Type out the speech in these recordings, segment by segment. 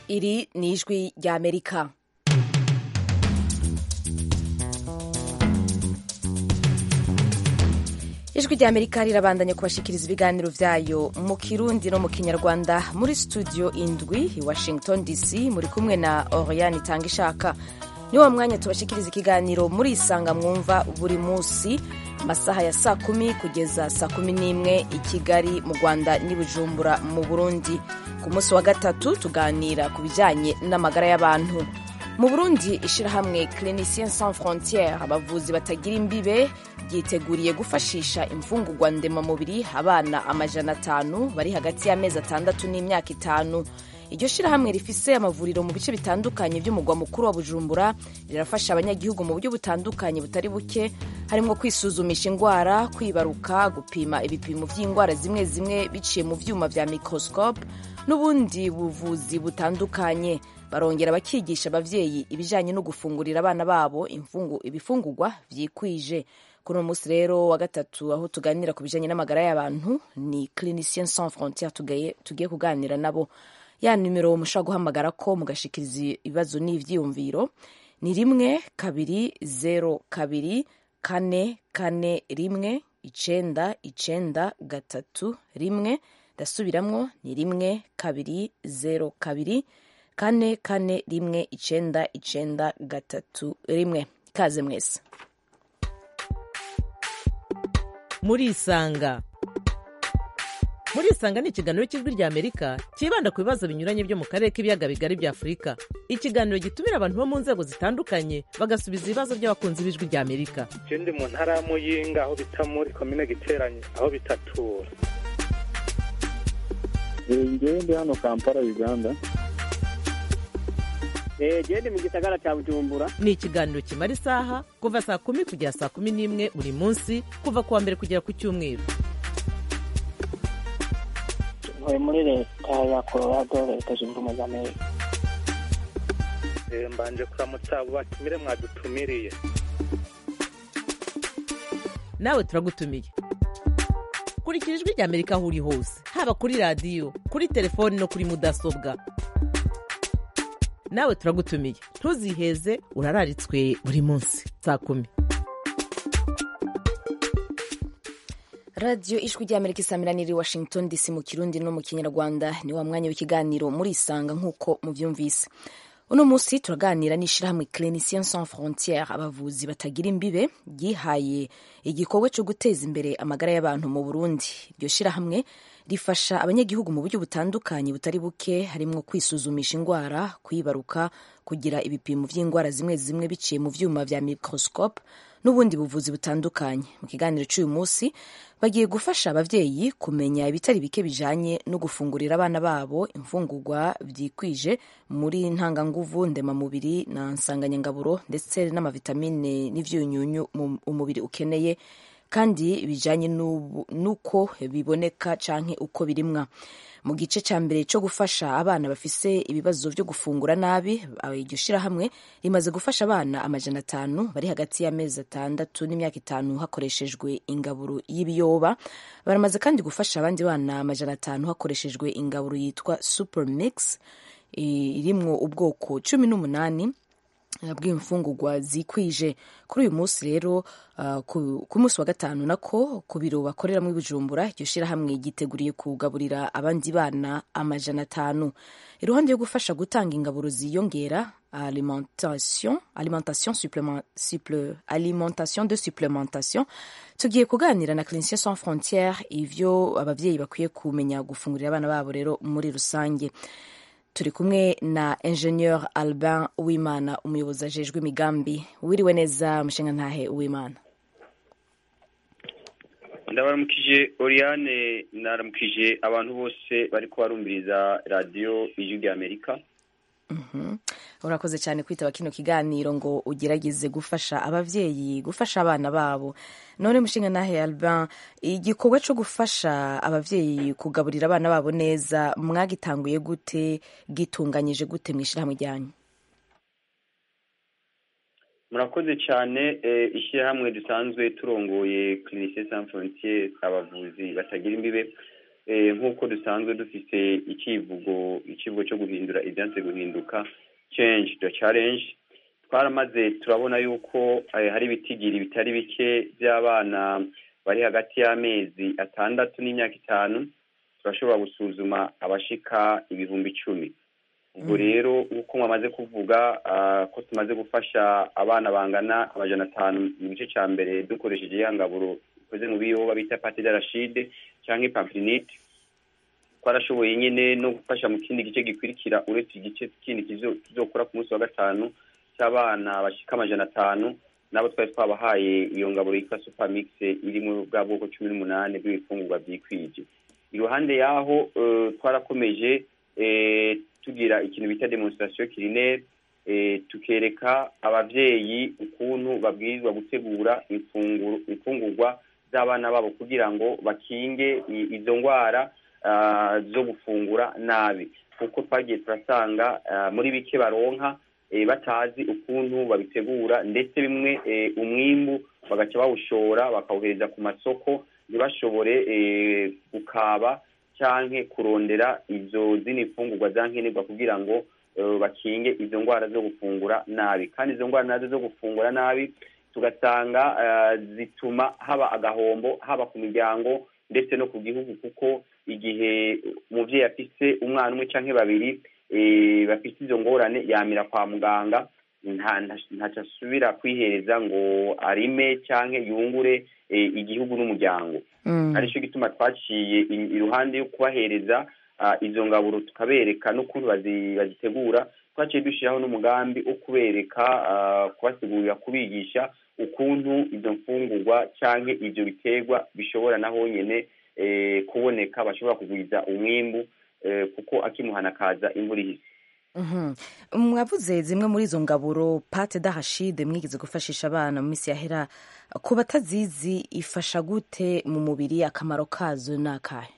iri ni ijwi ry'amerika ijwi ry'amerika rirabandanya kubashikiriza ibiganiro vyayo mu kirundi no mu kinyarwanda muri studio indwi i washington dc muri kumwe na oriane itanga ishaka ni wa mwanya tubashikiriza ikiganiro muri isanga mwumva buri munsi amasaha ya saa kumi kugeza saa kumi n'imwe i kigali mu rwanda n'i bujumbura mu burundi ku munsi wa gatatu tuganira ku bijyanye n'amagara y'abantu mu burundi ishyirahamwe clinicien sans frontiere abavuzi batagira imbibe ryiteguriye gufashisha imfungurwa ndemamubiri abana amajana atanu bari hagati y'amezi atandatu n'imyaka itanu iryo shyirahamwe rifise amavuriro mu bice bitandukanye by'umugwa mukuru wa bujumbura rirafasha abanyagihugu mu buryo butandukanye butari buke harimo kwisuzumisha indwara kwibaruka gupima ibipimo by'indwara zimwe zimwe biciye mu vyuma vya microscope n'ubundi buvuzi butandukanye barongera bakigisha abavyeyi ibijanye no gufungurira abana babo ibifungurwa vyikwije kuri uno munsi rero wa gatatu aho tuganira ku bijanye n'amagara y'abantu ni clinicien sans frontiere tugiye kuganira nabo ya nimero mushobora guhamagara ko mugashikiriza ibibazo n'ivyiyumviro ni rimwe kabiri zero kabiri kane kane rimwe icenda icenda gatatu rimwe ndasubiramwo ni rimwe kabiri zero kabiri kane kane rimwe icenda icenda gatatu rimwe ikaze mwese murisanga murisanga ni ikiganiro cy'ijwi rya amerika cyibanda ku bibazo binyuranye byo mu karere k'ibiyaga bigari bya afurika ikiganiro gitumira abantu bo mu nzego zitandukanye bagasubiza ibibazo by'abakunzi b'ijwi rya amerika ndi mu ntara ya muyinga aho bita muri komine giteranye aho bitatura ngewe ndi hano kampala uganda gende mu gisagara cya bujumbura ni ikiganiro kimara isaha kuva saa kumi kugera saa kumi n'imwe buri munsi kuva ku wa mbere kugera ku cyumweru ntuye muri leta ya colorado leta zunze ubumwe za amerika mbanje kuramutsa abo batumire mwadutumiriye nawe turagutumiye kurikira ijwi rya amerika aho uri hose haba kuri radiyo kuri telefoni no kuri mudasobwa nawe turagutumiye ntuziheze urararitswe buri munsi saa kumi radiyo ijwi ry'amerika isamiraniye washington dc mu kirundi no mu kinyarwanda ni wa mwanya w'ikiganiro murisanga nk'uko mubyumvise uno munsi turaganira n'ishyirahamwe clinicien sans frontiere abavuzi batagira imbibe ryihaye igikorwa cyo guteza imbere amagara y'abantu mu burundi iryo shyirahamwe rifasha abanyagihugu mu buryo butandukanye butari buke harimo kwisuzumisha indwara kwibaruka kugira ibipimo by'indwara zimwe zimwe biciye mu vyuma vya microscope n'ubundi buvuzi butandukanye mu kiganiro cy'uyu munsi bagiye gufasha abavyeyi kumenya ibitari bike bijanye no gufungurira abana babo imfungurwa vyikwije muri ntanganguvu ndemamubiri na nsanganyangaburo ndetse n'amavitamine n'ivyunyunyu umubiri ukeneye kandi bijanye n'uko biboneka canke uko birimwa mu gice cya mbere cyo gufasha abana bafise ibibazo byo gufungura nabi iryo shyirahamwe rimaze gufasha abana amajana atanu bari hagati y'amezi atandatu n'imyaka itanu hakoreshejwe ingaburo y'ibiyoba baramaze kandi gufasha abandi bana amajana atanu hakoreshejwe ingaburo yitwa super mix irimwo ubwoko cumi n'umunani bw'imfungurwa zikwije kuri uyu munsi rero ku munsi wa gatanu nako ku biro bakoreramo ibijumbura iryo shyirahamwe ryiteguriye kugaburira abandi bana amajana atanu iruhande yo gufasha gutanga ingaburo ziyongera alimentation alimentation supplement, supple, alimentation de supplementation tugiye kuganira na clinicien sans frontiere ivyo abavyeyi bakwiye kumenya gufungurira abana babo rero muri rusange turi kumwe na ingenieur albin uwimana umuyobozi ajejwe imigambi wiriwe neza mushinga ntahe uwimana ndabaramukije oriane naramukije abantu bose bari kubarumviriza radiyo ijwi rya amerika urakoze cyane kwitaba kino kiganiro ngo ugerageze gufasha abavyeyi gufasha abana babo none mushinga nahe albin igikorwa cyo gufasha abavyeyi kugaburira abana babo neza mwagitanguye gute gitunganyije gute mu ishyirahamwe ryanyu murakoze cyane ishyirahamwe dusanzwe turongoye clinicien sans frontiere abavuzi batagira imbibe nk'uko dusanzwe dufite icyivugo icyivugo cyo guhindura ibyanze guhinduka change the challenge twaramaze turabona yuko hari ibitigiri bitari bike by'abana bari hagati y'amezi atandatu n'imyaka itanu turashobora gusuzuma abashika ibihumbi icumi ubwo rero nk'uko mwamaze kuvuga ko tumaze gufasha abana bangana amajana atanu mu gice cya mbere dukoresheje ya ngaburo ikoze mu biyoba bita pate de rashide cyangwa ipamplinite twarashoboye nyine no gufasha mu kindi gice gikurikira uretse igice kindi kizokora ku munsi wa gatanu cy'abana bashika amajana atanu nabo twari twabahaye iyo ngaburo yitwa supermix iri mu bwa bwoko cumi n'umunani bw'ibifungurwa byikwije iruhande y'aho twarakomeje tugira ikintu bita demonstration culinaire tukereka abavyeyi ukuntu babwirizwa gutegura imfungurwa z'abana babo kugira ngo bakinge izo ndwara zo gufungura nabi kuko twagiye turasanga muri bike baronka batazi ukuntu babitegura ndetse bimwe umwimbu bagaca bawushora bakawuhereza ku masoko ntibashobore gukaba cyangwa kurondera izo zindi mfungurwa za nkenerwa kugira ngo bakinge izo ndwara zo gufungura nabi kandi izo ndwara nazo zo gufungura nabi tugasanga zituma haba agahombo haba ku miryango ndetse no ku gihugu kuko igihe umubyeyi afise umwana umwe cyangwa babiri bafite izo ngorane yamira kwa muganga ntacyo asubira kwihereza ngo arime cyangwa yungure igihugu n'umuryango aricyo gituma twaciye iruhande yo kubahereza izo ngaburo tukabereka n'ukuntu bazitegura twaciye dushyiraho n'umugambi wo kubereka kubasigurira kubigisha ukuntu izo mfungurwa cyangwa ibyo biterwa bishobora na honyine kuboneka bashobora kugwiza umwimbu kuko akimuhana akaza imvura ihise mwavuze zimwe muri izo ngaburo pate dahashide mwigeze gufashisha abana mu minsi yahera ku batazizi ifasha gute mu mubiri akamaro kazo ni akahe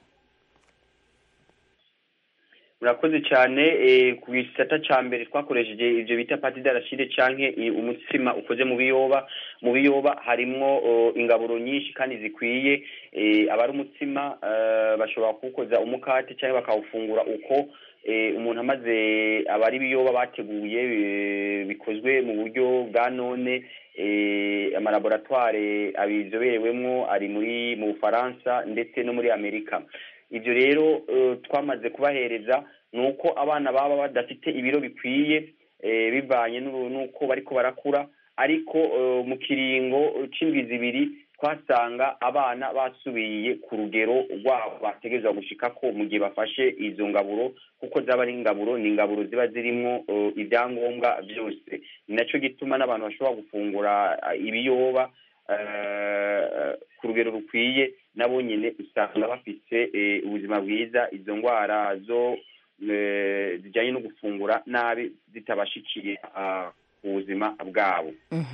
murakoze cyane ku gisata cya mbere twakoresheje ibyo bita pati darashide cyangwa umutsima ukoze mu biyoba mu biyoba harimo ingaburo nyinshi kandi zikwiye abari umutsima bashobora kuwukoza umukate cyangwa bakawufungura uko umuntu amaze abari ibiyoba bateguye bikozwe mu buryo bwa none amalaboratware abizoberewemo ari muri mu bufaransa ndetse no muri amerika ibyo rero twamaze kubahereza ni uko abana baba badafite ibiro bikwiye bivanye n'uko bariko barakura ariko mu kiringo c'indwi zibiri twasanga abana basubiye ku rugero rwabo bategerezwa gushikako mu gihe bafashe izo ngaburo kuko zaba ari ingaburo ni ingaburo ziba zirimwo ibyangombwa byose ni nacyo gituma n'abantu bashobora gufungura ibiyoba ku rugero rukwiye nabo nyine usanga bafite ubuzima bwiza izo ndwara zo zijyanye no gufungura nabi zitabashikiye ku buzima bwabo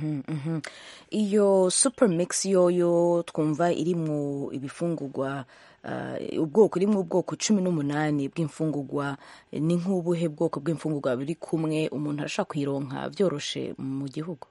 iyo super mix yoyo twumva irimo ibifungurwa ubwoko irimo ubwoko cumi n'umunani bw'imfungurwa ni nk'ubuhe bwoko bw'imfungurwa biri kumwe umuntu arashobora kuyironka byoroshe mu gihugu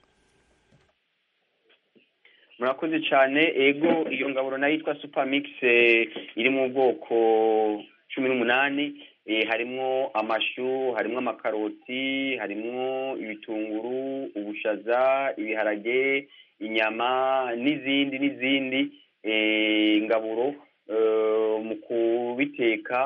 murakoze cyane ego iyo ngaburo nayo yitwa super mix iri mu bwoko cumi n'umunani harimo amashu harimo amakaroti harimo ibitunguru ubushaza ibiharage inyama n'izindi n'izindi ngaburo mu kubiteka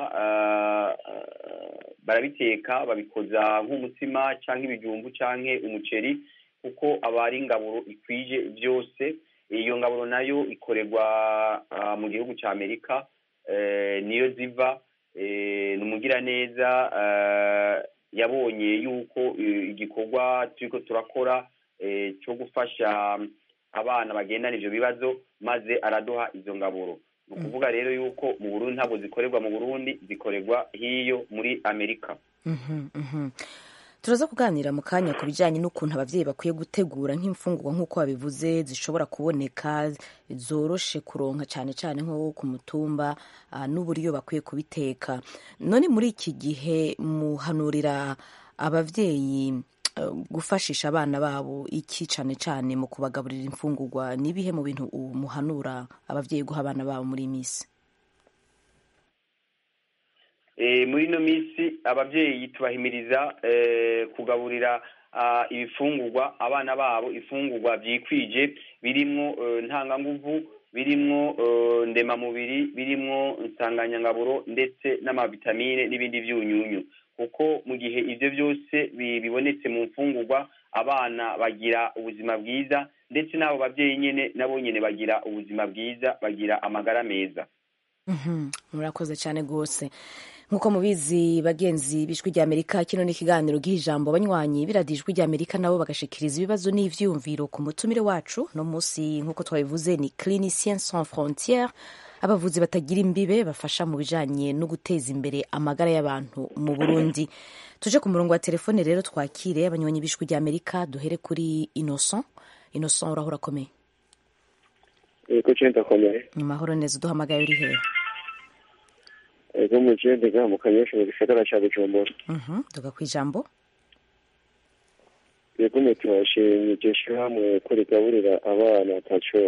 barabiteka babikoza nk'umutsima cyangwa ibijumbu cyangwa umuceri kuko aba ari ingaburo ikwije byose iyo ngaburo nayo ikorerwa mu gihugu cya amerika niyo ziva ni umugiraneza yabonye yuko igikorwa turiko turakora cyo gufasha abana bagendana ivyo bibazo maze araduha izo ngaburo ni ukuvuga rero yuko mu burundi ntabwo zikorerwa mu burundi zikorerwa hiyo muri amerika turaza kuganira mu kanya ku bijyanye n'ukuntu ababyeyi bakwiye gutegura nk'imfungurwa nk'uko babivuze zishobora kuboneka zoroshe kuronka cyane cyane nko ku mutumba n'uburyo bakwiye kubiteka none muri iki gihe muhanurira ababyeyi gufashisha abana babo iki cyane cyane mu kubagaburira imfungurwa n'ibihe mu bintu muhanura ababyeyi guha abana babo muri iyi minsi Eh, muri ino minsi ababyeyi tubahimiriza eh, kugaburira ah, ibifungurwa abana babo ifungurwa byikwije birimwo eh, ntanganguvu birimwo eh, ndemamubiri birimwo insanganyangaburo ndetse n'amavitamine n'ibindi byunyunyu kuko mu gihe ibyo byose bi- bibonetse mu mfungurwa abana bagira ubuzima bwiza ndetse n'abo babyeyi nyine nabo nyine bagira ubuzima bwiza bagira amagara meza Mhm, murakoze cyane rwose nk'uko mubizi bagenzi b'ijwi ry'amerika kino ni ikiganiro giha ijambo banywanyi biradiye ijwi ry'amerika nabo bagashikiriza ibibazo n'ivyumviro ku mutumire wacu no munsi nk'uko twabivuze ni clinicien sans frontiere abavuzi batagira imbibe bafasha mu bijanye no guteza imbere amagara y'abantu mu burundi tuje ku murongo wa telefone rero twakire abanywanyi b'ijwi ry'amerika duhere kuri innocent innocent urahora akomeye Ego cenda komeye. mu mahoro neza uduhamagaye uri hehe Ego mu cende ga mu kanyosha mu gisagara ca Bujumbura. Mhm, tuga ku ijambo Ego mu turashimye iryo shirahamwe ko rigaburira abana ataco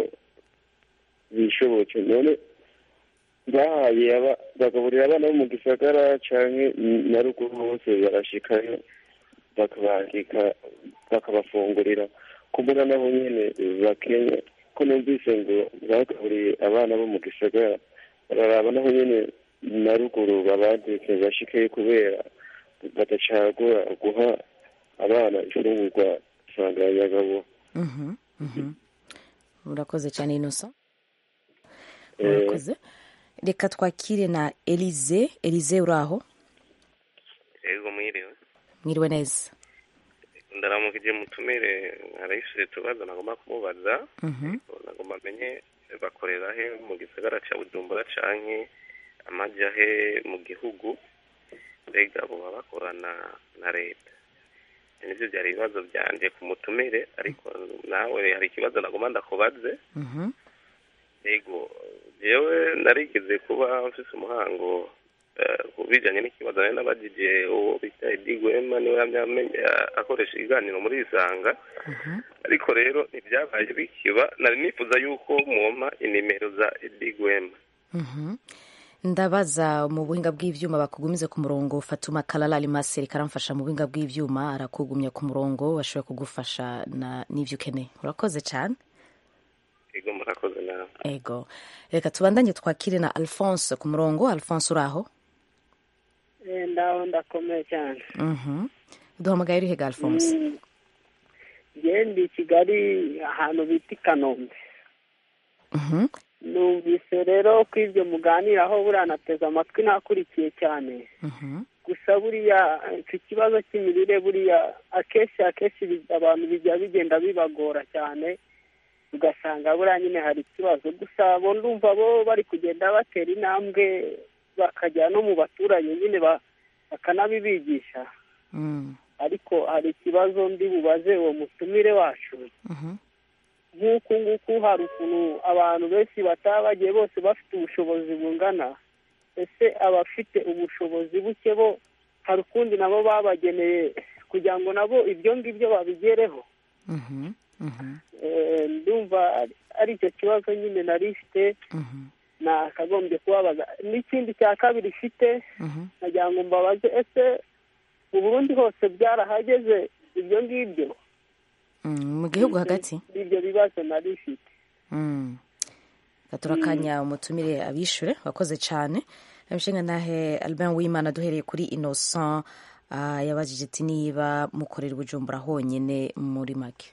bishobotse none bahaye aba bagaburira abana bo mu gisagara canke na ruguru hose barashikayo bakabandika bakabafungurira kumbura nabo nyene bakenya ko numvise ngo bagaburiye abana bo mu gisagara bararaba naho nyene na ruguru babandike bashikeyo kubera badacagura guha abana ifungurwa nsanganyagabo Mhm, mhm. urakoze cyane innocent Eh. urakoze reka twakire na elize elize uri aho ego mwiriwe mwiriwe neza ndaramukije mutumire arayishure tubaza nagomba kumubaza Mhm. nagomba amenye bakorera he mu gisagara ca bujumbura canke amaja he mu gihugu mbega boba bakorana na leta nivyo vyari ibibazo vyanje ku mutumire ariko nawe hari ikibazo nagomba ndakubaze Mhm. ego jewe narigeze kuba mfise umuhango eh, ku bijanye n'ikibazo nari nabajije uwo bita Edi Gwema niwe yamye amenya- akoresha ibiganiro muri Isanga Mhm. ariko rero ntibyabaye bikiba nari nifuza yuko mwompa inimero za Edi Gwema Mhm. ndabaza mu buhinga bw'ivyuma bakugumize ku murongo fatuma kalala alimaseri karamfasha mu buhinga bw'ivyuma arakugumya ku murongo bashoboye kugufasha na n'ivyo ukeneye urakoze cyane ego murakoze nawe ego reka tubandanye twakire na alphonse ku murongo alphonse uri aho ndaho ndakomeye cyane Mhm. duhamagaye uri hega alphonse ngende i kigali ahantu bita i kanombe Mhm. numvise rero ko ibyo muganiraho buriya nateze amatwi nakurikiye cyane Mhm. gusa buriya icyo kibazo cy'imirire buriya akenshi akenshi bi- abantu bijya bigenda bibagora cyane ugasanga buriya nyine hari ikibazo gusa bo ndumva bo bari kugenda batera intambwe bakajya no mu baturage nyine ba- bakanabibigisha Mm. ariko hari ikibazo ndi bubaze uwo mutumire wacu Mhm. nk'uku nguku hari ukuntu abantu benshi bataba bagiye bose bafite ubushobozi bungana ese abafite ubushobozi buke bo hari ukundi nabo babageneye kugira ngo nabo ibyo ngibyo babigereho Mhm. Mhm. Eh, ndumva ari- ari icyo kibazo nyine nari ifite Mhm. nakagombye kubabaza n'ikindi cya kabiri ifite Mhm. nagira ngo mbabaze ese mu burundi hose byarahageze ibyo ngibyo Mm, mu gihugu hagati ibyo bibazo nari ifite Mm. gatura akanya umutumire abishure wakoze cyane abishinga nahe albin wimana duhereye kuri innocent ah, yabajije ati niba mukorera ubujumbura honyine muri make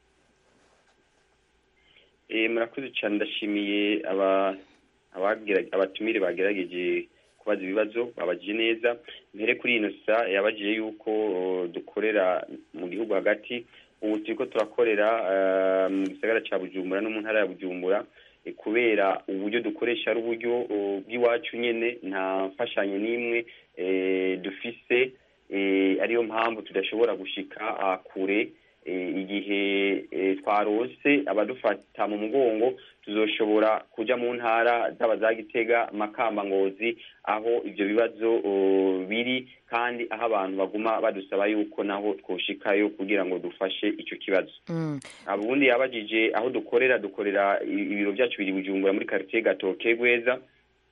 Eh, murakoze cyane ndashimiye aba abagira- abatumire bagerageje kubaza ibibazo babajije neza mbere kuri ino sa yabajije yuko uh, dukorera mu gihugu hagati ubu turiko turakorera uh, mu gisagara ca bujumbura no mu ntara ya bujumbura eh, kubera uburyo dukoresha ari uburyo uh, bw'iwacu nyene nta mfashanyo n'imwe eh, dufise eh, ariyo mpamvu tudashobora gushika ah, kure eh, igihe eh, twarose abadufata mu mugongo tuzoshobora kuja mu ntara zaba za gitega makamba ngozi aho ivyo bibazo uh, biri kandi aho abantu baguma badusaba yuko naho twoshikayo kugira ngo dufashe ico kibazo Mm. ubundi yabajije aho dukorera dukorera i- ibiro byacu biri bujumbura muri quartier gatoke gweza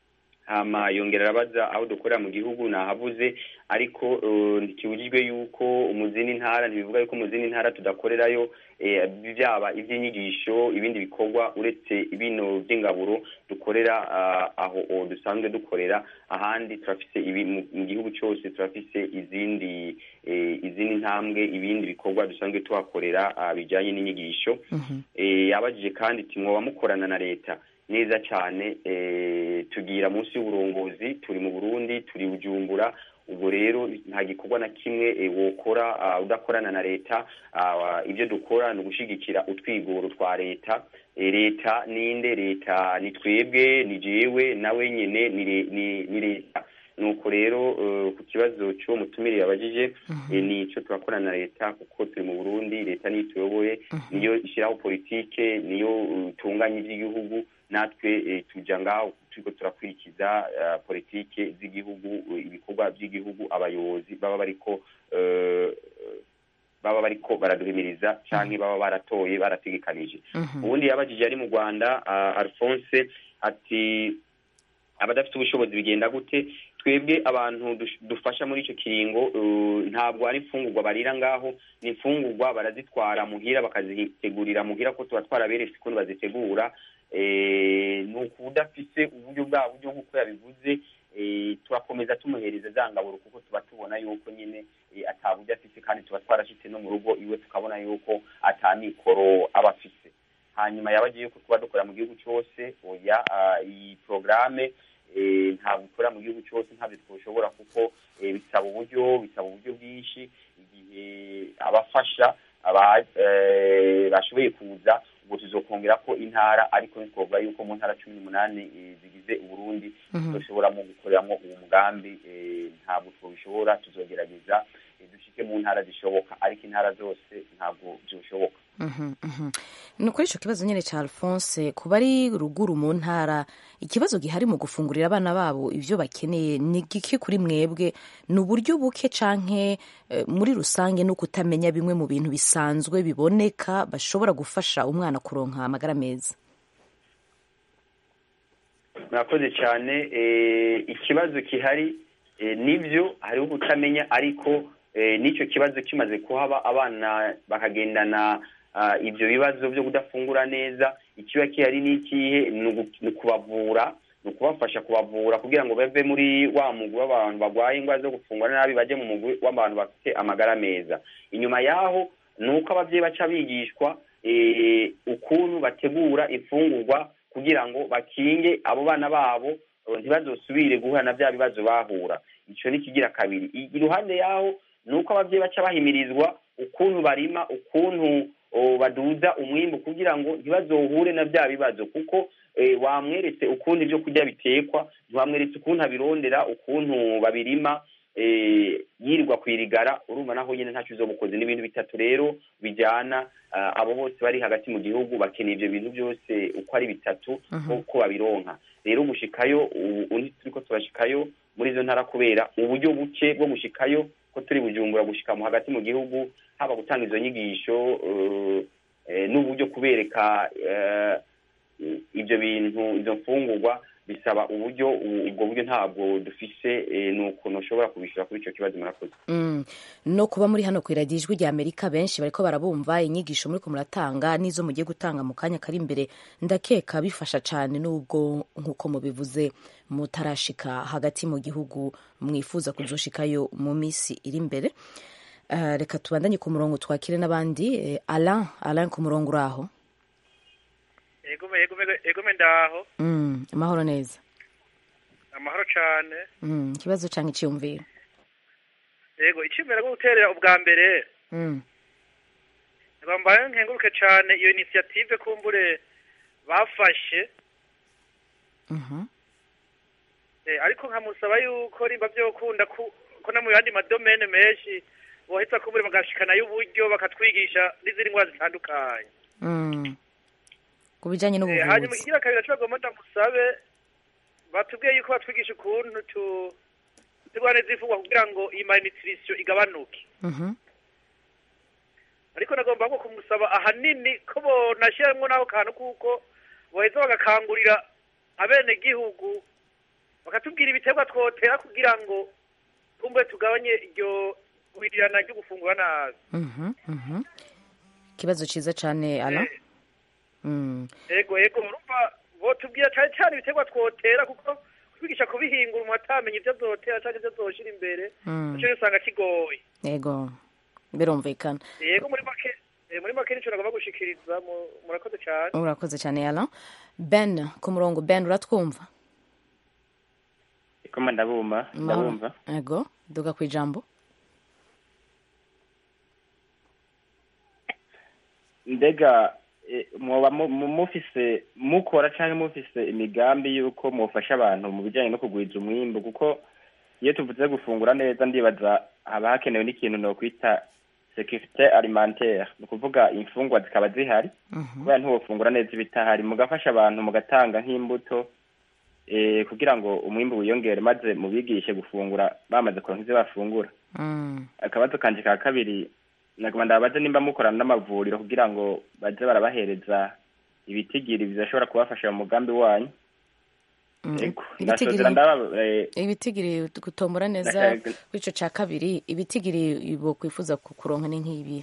hama yongera arabaza aho dukorera mu gihugu nahavuze ariko uh, ntikibujijwe yuko mu zindi ntara ntibivuga yuko mu zindi ntara tudakorerayo eh, byaba iby'inyigisho ibindi bikorwa uretse bino by'ingaburo dukorera ah, aho o dusanzwe dukorera ahandi turafise ibi mu mu gihugu cyose turafise izindi eh, izindi ntambwe ibindi bikorwa dusanzwe tuhakorera ah, bijyanye n'inyigisho eh, yabajije kandi ati mwoba mukorana na leta neza cyane eh, tugira munsi y'uburongozi turi mu burundi turi bujumbura ubwo rero nta gikorwa na kimwe eh, wokora ah, udakorana na leta Ah, ibyo dukora ni ugushyigikira utwigoro twa leta Eh, leta ninde leta ni twebwe ni jewe nawe nyine ni le- ni- ni leta nuko rero eh, ku kibazo cy'uwo mutumire yabajije eh, ni icyo turakorana na leta kuko turi mu burundi leta niyo ituyoboye niyo ishyiraho politike niyo uh, itunganya iby'igihugu natwe eh, tuja ngaho turiko turakurikiza eh, politike z'igihugu eh, ibikorwa by'igihugu abayobozi baba bariko eh, baba bariko baraduhimiriza canke baba baratoye barategekanije ubundi yabajije ari mu rwanda ah, alphonse ati abadafite ubushobozi bigenda gute twebwe abantu dush- dufasha muri icyo kiringo uh, ntabwo ari imfungurwa barira ngaho ni imfungurwa barazitwara muhira bakazitegurira muhira ko tuba twaraberetse ukuntu bazitegura Eh, ni ukuba udafise uburyo bwa buryo nk'uko yabivuze eh, turakomeza tumuhereza za ngaburo kuko tuba tubona yuko nyine eh, ata buryo afise kandi tuba twarashitse no mu rugo iwe tukabona yuko ata mikoro aba afise hanyuma yabagiye yuko tuba dukora mu gihugu cyose oya ah, iyi porogaramu ntabwo ikora mu gihugu cyose ntabyo twashobora kuko eh, bisaba uburyo bisaba uburyo bwinshi igihe abafasha aba- eh, bashoboye kuza ubwo tuzokongera ko intara ariko ntitwovuga yuko mu ntara cumi n'umunani eh, zigize uburundi dushobora mu gukoreramo uwo mugambi eh, ntabwo twabishobora tuzogerageza eh, dushike mu ntara zishoboka ariko intara zose ntabwo byoshoboka Mhm, mhm. ni kuri icyo kibazo nyine cya alphonse ku bari ruguru mu ntara ikibazo gihari mu gufungurira abana babo ibyo bakeneye ni gike kuri mwebwe ni uburyo buke canke eh, muri rusange no kutamenya bimwe mu bintu bisanzwe biboneka bashobora gufasha umwana kuronka amagara meza murakoze cyane eh, ikibazo gihari eh, nibyo hariho kutamenya ariko eh, n'icyo kibazo kimaze kuhaba abana bakagendana ah, ibyo bibazo byo kudafungura neza ikiba gihari ni ikihe ni ugu- ni ukubavura ni ukubafasha kubavura kugira ngo bave muri wa mugwi w'abantu barwaye indwara zo gufungura nabi bajye mu mugwi w'abantu bafite amagara meza inyuma yaho ni uko ababyeyi baca bigishwa eh, ukuntu bategura imfungurwa kugira ngo bakinge abo bana babo eh, ntibazosubire guhura na bya bibazo bahura icyo ni kigira kabiri I- iruhande yaho ni uko ababyeyi baca bahimirizwa ukuntu barima ukuntu o, baduza umwimbu kugira ngo ntibazohure na bya bibazo kuko eh, wamweretse ukuntu ibyo kurya bitekwa ntiwamweretse ukuntu abirondera ukuntu babirima eh, yirirwa kwirigara urumva naho nyine ntacyo uzobukoze n'ibintu bitatu rero bijyana ah, abo bose bari hagati mu gihugu bakeneye ibyo bintu byose uko ari bitatu uko babironka rero gushikayo ubu ubu turiko turashikayo muri izo ntara kubera uburyo buke bwo gushikayo ko turi bujumbura gushika mu hagati mu gihugu haba gutanga izo nyigisho eh, eh, n'uburyo kubereka eh, ibyo bintu izo mfungurwa bisaba uburyo ubu- ubwo buryo ntabwo dufise eh, ni ukuntu ushobora kubishyura kuri icyo kibazo murakoze Mm. no kuba muri hano ku iradiyo ijwi rya amerika benshi bariko barabumva inyigisho muriko muratanga n'izo mugiye gutanga mu kanya kari imbere ndakeka bifasha cyane n'ubwo nk'uko mubivuze mutarashika hagati mu gihugu mwifuza kuzoshikayo mu minsi iri imbere Eh, reka tubandanye ku murongo twakire n'abandi Eh, alain alain ku murongo uri aho egome egome egome ndaho Mm, amahoro neza amahoro cane Mm, ikibazo canke iciyumviro yego icimera rwo guterera ubwa mbere Mm, bambaye nkenguruke cane iyo initiative kumbure bafashe mhm, eh, ariko nkamusaba yuko rimba vyokunda ku ko no mu yandi madomene menshi boheza kumbure bagashikanayo uburyo bakatwigisha n'izindi ndwara zitandukanye mm. ku bijanye Eh, hanyuma n'ubuvuzi ikigira kabiri nacibagomba ndamusabe batubwiye yuko batwigisha ukuntu tu turwane zivugwa kugira ngo iyi malnutrition igabanuke Mhm, ariko nagomba nko kumusaba ahanini ko bonashyiramo n'ako kantu kuko boheza bagakangurira abenegihugu bakatubwira ibiterwa twotera kugira ngo kumbe tugabanye iryo guhirirana ryo gufungura nabi Mhm, mhm. ikibazo cyiza cyane ala Mm, ego ego murumva botubwira cyane cyane ibiterwa twotera kuko kwigisha kubihingura umuntu atamenya ibyo azotera cyangwa ibyo azoshira imbere Mm. nicyo usanga kigoye yego birumvikana yego muri make eh, muri make nicyo nagomba gushikiriza mu- murakoze cyane urakoze cyane ala ben ku murongo ben uratwumva koma ndabumva Mahoro. ndabumva yego duga ku ijambo ndega eh, mwoba mu- mu- mufise mukora canke mufise imigambi y'uko mwofasha abantu mu bijanye no kugwiza umwimbu kuko iyo tuvuze gufungura neza ndibaza haba hakenewe n'ikintu nokwita securite alimentaire ni ukuvuga imfungwa zikaba zihari kubera ntiwofungura neza ibitahari mugafasha abantu mugatanga nk'imbuto eh, kugira ngo umwimbu wiyongere maze mubigishe gufungura bamaze kuronka ivyo bafungura Mm, akabazo kanje ka kabiri naguma ndabaze nimba mukorana n'amavuriro kugira ngo baze barabahereza ibitigiri bizashobora kubafasha mu mugambi wanyu mm. ego Ibitigiri- ndasozera ndaba eh, ibitigiri gutombora neza Ndashaka- kuri ico ca kabiri ibitigiri bo kwifuza ku- kuronka ni nk'ibi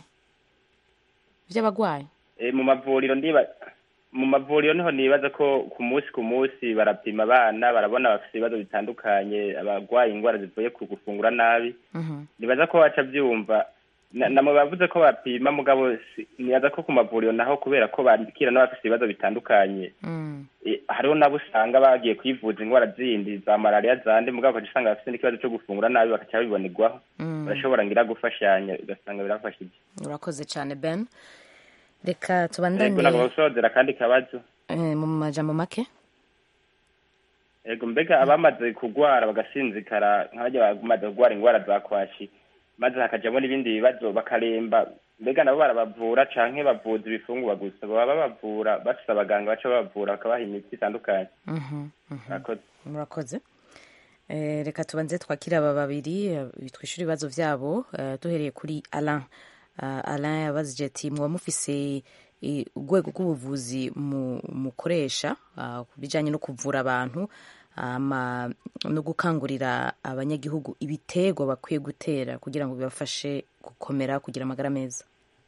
vy'abagwayi eh, mu mavuriro ndiba mu mavuriro niho nibaza ko ku munsi ku munsi barapima abana barabona bafite ibibazo bitandukanye abarwaye indwara zivuye ku gufungura nabi Mhm. nibaza ko baca byumva Na- namwe bavuze ko bapima mugabo si- nibaza ko ku mavuriro naho kubera ko bandikira n'abafite ibibazo bitandukanye Mm, Eh, hariho nabo usanga bagiye kwivuza indwara zindi za malariya zandi mugabo ugaca usanga bafite n'ikibazo cyo gufungura nabi bagaca babibonerwaho mm. barashobora ngira gufashanya ugasanga birafashije urakoze cyane ben reka yego tubandanye nagomba gusozera akandi kabazo eh, mu majambo make yego mbega abamaze kugwara bagasinzikara nk'abajya bamaze kugwara indwara za kwashi maze hakajamo n'ibindi bibazo bakaremba mbega nabo barabavura canke bavuza ibifungurwa gusa baba babavura bafise abaganga baca babavura bakabaha imiti itandukanye Mhm, mhm. murakoze murakoze Eh, reka tubanze twakira aba babiri eh, twishyure ibibazo byabo eh, duhereye kuri alain Ah, alain yabazije ati muba mufise eh, urwego rw'ubuvuzi mu- mukoresha ah, ku bijyanye no kuvura abantu ama no gukangurira abanyagihugu ibiterwa bakwiye gutera kugira ngo bibafashe gukomera kugira amagara meza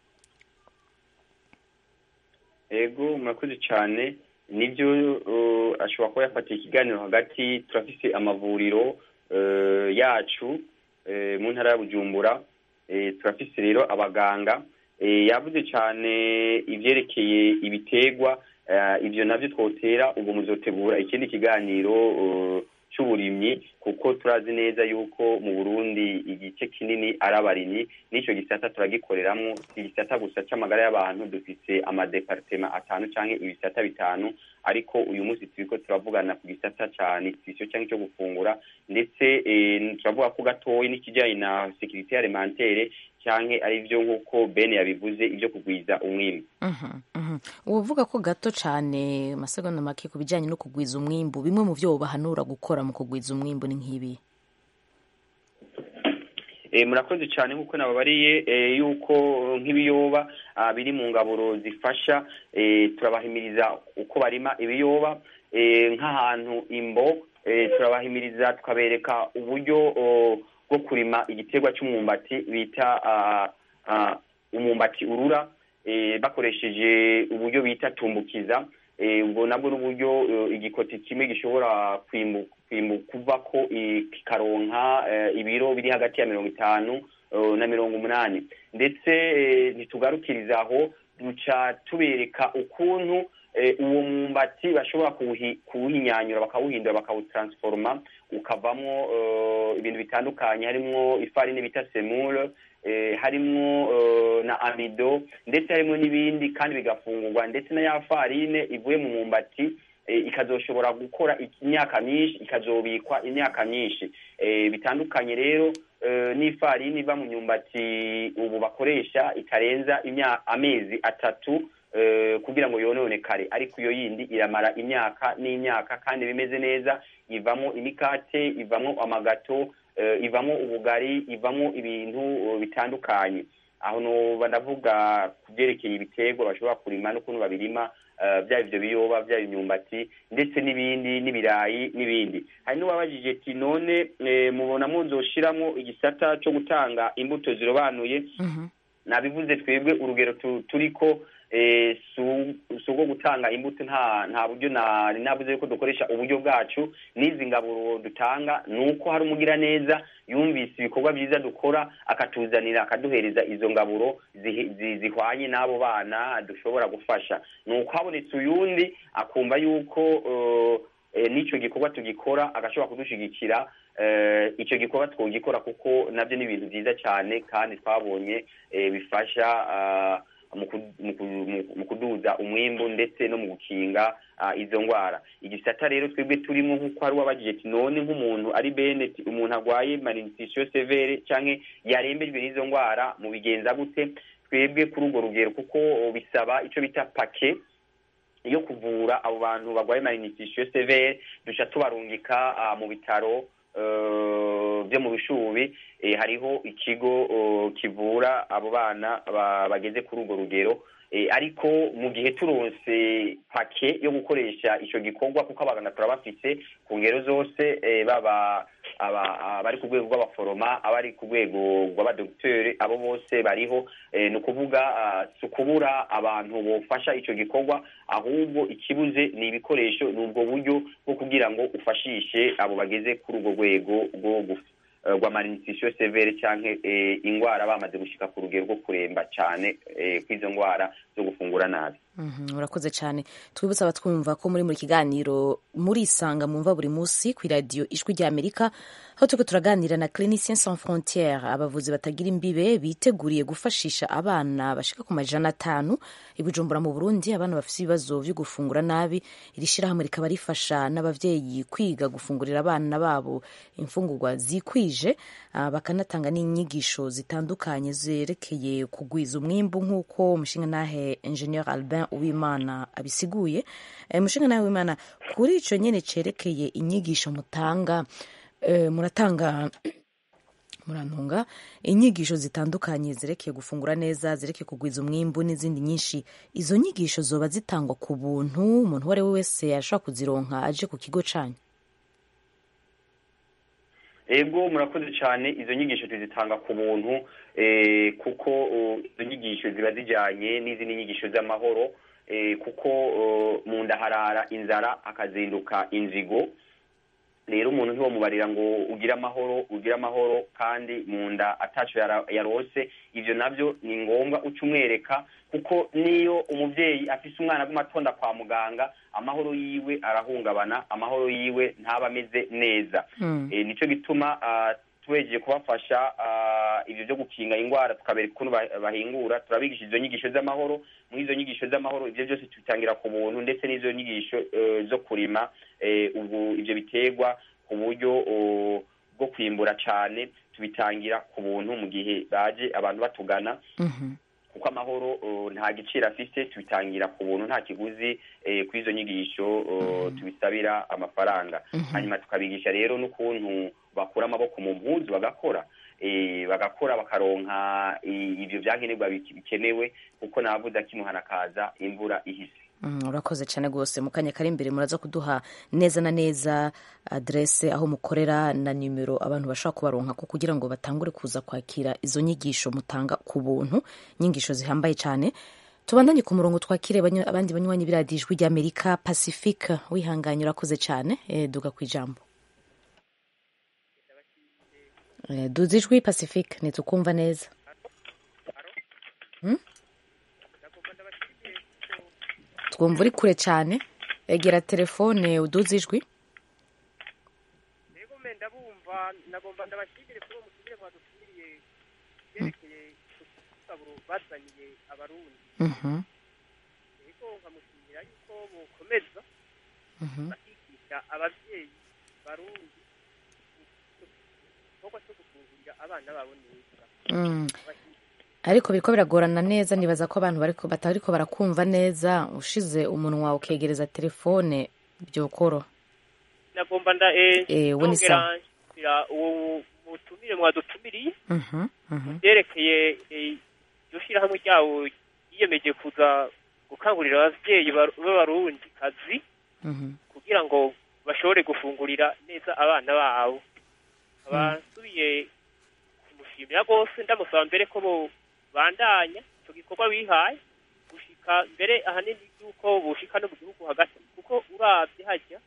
ego murakoze cyane nibyo uh, ashobora kuba yafatiye ikiganiro hagati turafise amavuriro uh, yacu uh, mu ntara ya bujumbura uh, turafise rero abaganga uh, yavuze cyane ivyerekeye ibiterwa uh, ivyo navyo twotera ubwo muzotegura ikindi kiganiro uh, c'uburimyi kuko turazi neza yuko mu burundi igice kinini ari abarimyi n'ico gisata turagikoreramwo si igisata gusa c'amagara y'abantu dufise amadepartema atanu canke ibisata bitanu ariko uyu munsi turiko turavugana ku gisata ca nutrition canke co gufungura ndetse eh, turavuga ko gatoyi n'ikijanye na securite alimentaire canke ari vyo nk'uko bene yabivuze ivyo kugwiza umwimbu Mhm, mhm. uvuga ko gato cyane amasegonda make ku bijyanye no kugwiza umwimbu bimwe mu byo bahanura gukora mu kugwiza umwimbu ni nk'ibi e, murakoze cyane nk'uko nababariye e, yuko nk'ibiyoba ah, biri mu ngaburo zifasha e, turabahimiriza uko barima ibiyoba e, nk'ahantu imbo e, turabahimiriza tukabereka uburyo o, bwo kurima igiterwa cy'umwumbati bita ah, ah, umwumbati urura e, bakoresheje uburyo bita tumbukiza e, ubwo nabwo n'uburyo eh, igikoti kimwe gishobora kwimbu kwimbu kuvako eh, kikaronka eh, ibiro biri hagati ya mirongo itanu eh, na mirongo umunani ndetse eh, ntitugarukiriza aho duca tubereka ukuntu eh, uwo mwumbati bashobora kuwuhi- kuwuhinyanyura bakawuhindura bakawutransforma ukavamwo eh, ibintu bitandukanye harimwo ifarini bita semule eh, harimwo eh, na amido ndetse harimwo n'ibindi kandi bigafungurwa ndetse na ya farine ivuye mu mwumbati eh, ikazoshobora gukora imyaka myinshi ikazobikwa imyaka myinshi eh, bitandukanye rero eh, n'ifarini iva mu myumbati ubu bakoresha itarenza imya- amezi atatu eh, kugira ngo yononekare ariko iyo yindi iramara imyaka n'imyaka kandi bimeze neza ivamo imikate ivamo amagato eh, ivamo ubugari ivamo ibintu eh, bitandukanye aho noba ndavuga ku byerekeye ibiterwa bashobora kurima n'ukuntu babirima eh, byaba ivyo biyoba byaba imyumbati ndetse n'ibindi n'ibirayi n'ibindi hari n'uwabajije ati none eh, mubona muzoshiramwo igisata co gutanga imbuto zirobanuye nabivuze twebwe urugero tu- turiko eh, su- si ubwo gutanga imbuto nta nta buryo nari navuze yuko dukoresha uburyo bwacu n'izi ngaburo dutanga ni uko hari umugiraneza yumvise ibikorwa byiza dukora akatuzanira akaduhereza izo ngaburo zihi- zi- zihwanye n'abo bana dushobora gufasha ni uko habonetse uyundi akumva yuko eh, eh, n'ico gikorwa tugikora agashobora kudushigikira eh, ico gikorwa twogikora kuko navyo ni ibintu vyiza cyane kandi twabonye eh, bifasha ah, mu ku- mu ku- mu- mu kuduza umwimbu ndetse no mu gukinga ah, izo ngwara igisata rero twebwe turimo nk'uko hari uwabagije ati none nk'umuntu ari bene ati umuntu arwaye malnutrition severe canke yarembejwe n'izo ngwara mu bigenza gute twebwe kuri urwo rugero kuko bisaba ico bita pake yo kuvura abo bantu barwaye malnutrition severe duca tubarungika ah, mu bitaro eh, byo mu bishubi eh, hariho ikigo eh, kivura abo bana ba- bageze kuri urwo rugero Eh, ariko mu gihe turonse pake yo gukoresha ico gikorwa kuko abaganga turabafise ku ngero zose eh, baba aba- abari ku rwego rw'abaforoma abari ku rwego rw'abadogiteri abo bose bariho eh, ni ukuvuga ah, si ukubura abantu bofasha ico gikorwa ahubwo ikibuze ni ibikoresho ni ubwo buryo bwo kugira ngo ufashishe abo bageze kuri urwo rwego rwo guf- eh, rwa malnutrition severe canke eh, ingwara bamaze gushika ku rugero rwo kuremba cane eh, kw'izo ngwara zo gufungura nabi Mhm, urakoze cyane twibutsa abatwumva ko muri muri kiganiro murisanga mumva buri munsi ku iradiyo ijwi rya amerika aho turiko turaganira na clinicien sans frontiere abavuzi batagira imbibe biteguriye gufashisha abana bashika ku majana atanu i bujumbura mu burundi abana bafite ibibazo vyo gufungura nabi iri shirahamwe rikaba rifasha n'abavyeyi kwiga gufungurira abana babo imfungurwa zikwije ah, bakanatanga n'inyigisho zitandukanye zerekeye kugwiza umwimbu nk'uko umushingantahe ingenieur albin uwimana abisiguye Eh, umushingantahe w'imana kuri ico nyene cerekeye inyigisho mutanga eh, muratanga murantunga inyigisho zitandukanye zerekeye gufungura neza zerekeye kugwiza umwimbu n'izindi nyinshi izo nyigisho zoba zitangwa ku buntu umuntu uwo ari we wese ashobora kuzironka aje ku kigo canyu ego murakoze cyane izo nyigisho tuzitanga ku buntu eh, kuko uh, izo nyigisho ziba zijyanye n'izindi nyigisho z'amahoro eh, kuko uh, mu nda harara inzara hakazinduka inzigo rero umuntu ntiwomubarira ngo ugire amahoro ugire amahoro kandi mu nda ataco yara- yarose ivyo navyo ni ngombwa uca umwereka kuko niyo umuvyeyi afise umwana aguma kwa muganga amahoro yiwe arahungabana amahoro yiwe ntaba ameze neza Mm. Eh, nico gituma ah, twejeje kubafasha ah, ivyo vyo gukinga ingwara tukabereka ukuntu ba- bahingura turabigisha izo nyigisho z'amahoro muri izo nyigisho z'amahoro ivyo byose tubitangira ku buntu ndetse n'izo nyigisho eh, zo kurima eh, ubu ivyo biterwa ku buryo oh, bwo kwimbura cane tubitangira ku buntu mu gihe baje abantu batugana Mhm. kuko amahoro uh, nta giciro afise tubitangira ku buntu nta kiguzi eh, kuri izo nyigisho uh, tubisabira amafaranga hanyuma tukabigisha rero n'ukuntu bakura amaboko mu mpuzu bagakora eh, bagakora bakaronka i- ivyo vyankenerwa bik- bikenewe kuko navuze akimuhana kaza imvura ihise Mm, urakoze cyane rwose mu kanya kari imbere muraza kuduha neza na neza adrese aho mukorera na nimero abantu bashobora kubaronka ko kugira ngo batangure kuza kwakira izo nyigisho mutanga ku buntu inyigisho zihambaye cyane tubandanye ku murongo twakire bany- abandi banywanyi b'iradiyo ijwi ry'amerika pacifique wihanganye urakoze cyane eh, duga ku ijambo Eh, duza ijwi pacifique ntitukumva neza Hmm? twumva uri kure cyane egera telefone uduze ijwi rero mbe ndabumva nagomba ndabashimire kuri uwo mutumire mwadutumiriye byerekeye udusaburo bazaniye abarundi Mhm, rero nkamushimira yuko bokomeza mhm. bakigisha ababyeyi barundi igikorwa cyo gufungurira abana babo neza Mm. ariko biriko biragorana neza nibaza ko abantu bariko batariko barakumva neza ushize umunwa ukegereza telefone byokoro nagomba nda eh, Eh, we ni nongera sawa. nshira uwo mutumire mwadutumiriye Mhm, mhm. byerekeye eh, yawo yiyemeje kuza gukangurira abavyeyi bar- b'abarundi kazi kugira ngo bashobore gufungurira neza abana babo abasubiye kumushimira rwose ndamusaba mbere ko bandanya icyo gikorwa bihaye gushika mbere ahanini yuko bushika no mu gihugu hagati kuko uravye hajya